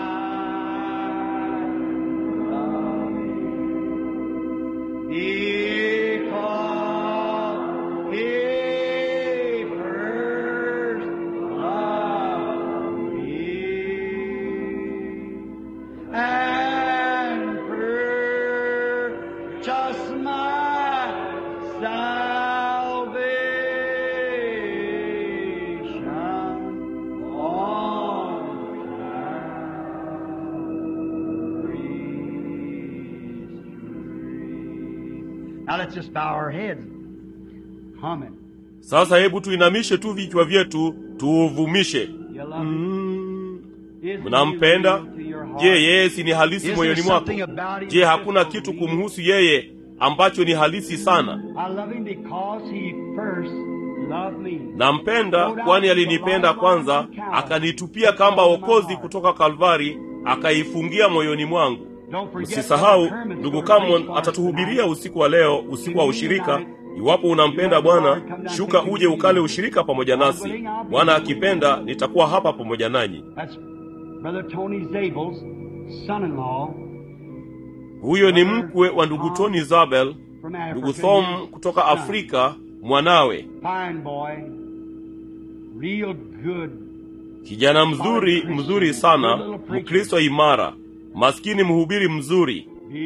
Because he first loved me and purchased my salvation on Now let's just bow our heads, humming. sasa hebu tuinamishe tu vichwa vyetu tuuvumishe You love him? mm. Isn't he mnampenda real to your heart? je yeye si ni halisi Is moyoni there mwako something about him je that's hakuna so kitu real? kumhusu yeye ambacho ni halisi sana I love him because he first loved me. nampenda kwani alinipenda kwanza akanitupia kamba okozi kutoka kalvari akaifungia moyoni mwangu Don't forget msisahau Brother Herman's ndugu gonna preach camon for us atatuhubiria tonight. usiku wa leo usiku wa ushirika iwapo unampenda bwana shuka uje ukale ushirika pamoja nasi bwana akipenda nitakuwa hapa pamoja nanyi That's Brother Tony Zabel's son-in-law huyo ni mkwe wa ndugu tony zabel from Africa. ndugu thom His kutoka son. afrika mwanawe Fine boy. Real good. kijana mzuri mzuri sana mkristo imara maskini mhubiri mzuri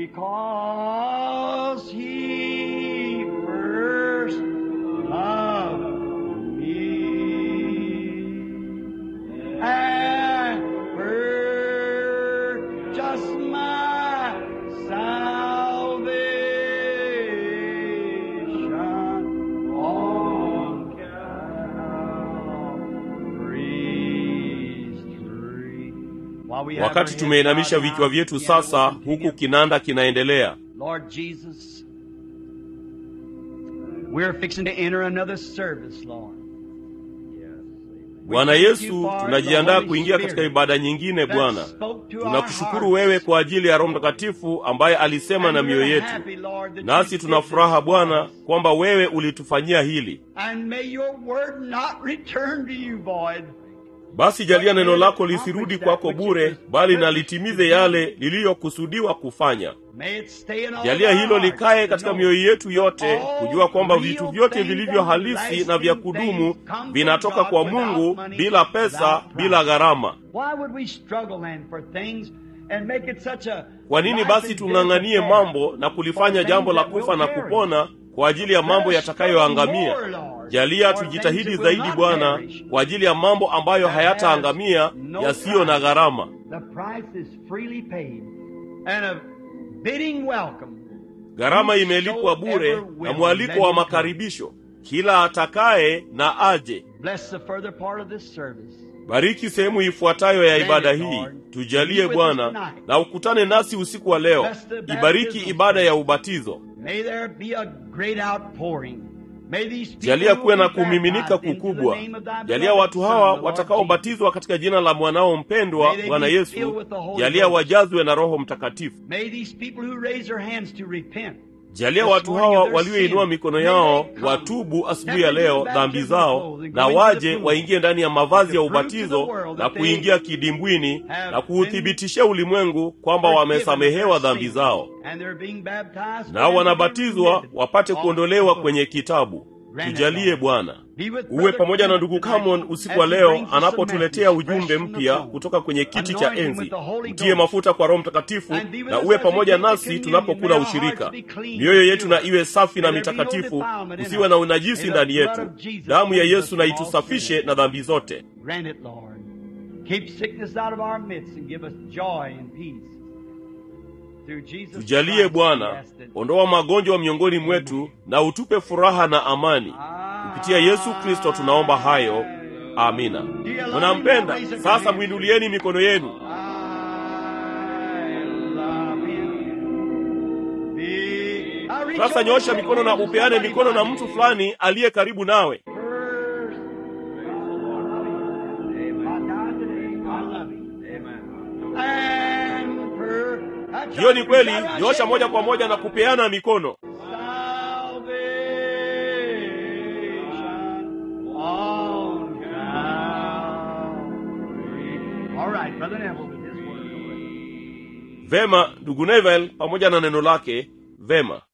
Because he first loved me and purchased my salvation on Calvary's tree. While we have wakati our tumeinamisha heads vichwa bowed vyetu down, sasa we'll huku continue. kinanda kinaendelea Lord Jesus, we're fixing to enter another service, Lord. bwana yesu tunajiandaa kuingia katika ibada nyingine bwana tunakushukuru wewe kwa ajili ya roho mtakatifu ambaye alisema na mioyo yetu nasi tuna furaha bwana kwamba wewe ulitufanyia hili And may your word not return to you void. basi jalia neno lako lisirudi kwako bure bali na litimize yale liliyokusudiwa kufanya May it stay in all jalia our hilo hearts likae to katika know mioyo yetu yote kujua kwamba vitu vyote vilivyo halisi na vya kudumu vinatoka kwa mungu bila pesa bila gharama Why would we struggle then for things and make it such a kwa nini basi tung'ang'anie mambo na kulifanya jambo la kufa na kupona kwa ajili ya mambo yatakayoangamia jalia tujitahidi zaidi bwana kwa ajili ya mambo ambayo hayataangamia yasiyo na gharama The price is freely paid and a bidding welcome. gharama imelipwa bure na mwaliko wa makaribisho kila atakaye na aje Bless the further part of this service. bariki sehemu ifuatayo ya ibada hii tujalie bwana na ukutane nasi usiku wa leo ibariki ibada ya ubatizo May there be a great outpouring. May these people jalia kuwe na who be kumiminika baptized into the kukubwa name of thy jalia beloved watu Son, hawa the Lord watakaobatizwa katika jina la mwanao mpendwa May they bwana be yesu filled with the Holy jalia Ghost. wajazwe na roho mtakatifu Jesus. May these people who raise their hands to repent jalia This watu morning hawa of their walioinua sin. mikono May yao they come. watubu asubuhi Step ya into leo the dhambi baptism zao clothes and na go into the waje pool. waingie ndani ya mavazi ya To prove to ubatizo the world na that they kuingia kidimbwini have na kuuthibitishia ulimwengu kwamba forgiven wamesamehewa their dhambi sins. zao And they're being baptized for nao them to be wanabatizwa remitted wapate of kuondolewa the kwenye kitabu Grant it, tujalie Lord. bwana Be with uwe Brother pamoja na Clement ndugu tonight Camon usiku as wa he leo brings us a anapotuletea message ujumbe fresh from the mpya throne. kutoka kwenye kiti cha Anoint him enzi with the Holy mtie Ghost. mafuta kwa roho mtakatifu And be with na us uwe as we pamoja take the nasi communion. tunapokula May our ushirika hearts be clean mioyo and yetu na pure. iwe safi na May there be no mitakatifu defilement in usiwe us. na unajisi May the ndani blood yetu of Jesus damu ya cleanse us yesu na from all itusafishe sin. na dhambi zote Grant it, Lord. Keep sickness out of our midst and give us joy and peace. Through Jesus tujalie Christ, we bwana ask it. ondoa magonjwa miongoni mwetu na utupe furaha na amani kupitia yesu kristo tunaomba hayo amina mnampenda sasa mwinulieni mikono yenu I love him. Be- I reach sasa over nyosha to mikono na somebody upeane mikono na behind mtu you. fulani aliye karibu nawe First. My God, today, I love him. And per- that's hiyo ni right. kweli Right, right, nyosha shake moja it. kwa moja na kupeana mikono Salvation on Calvary. All right, Brother Neville, with his word. vema ndugu nevel pamoja na neno lake vema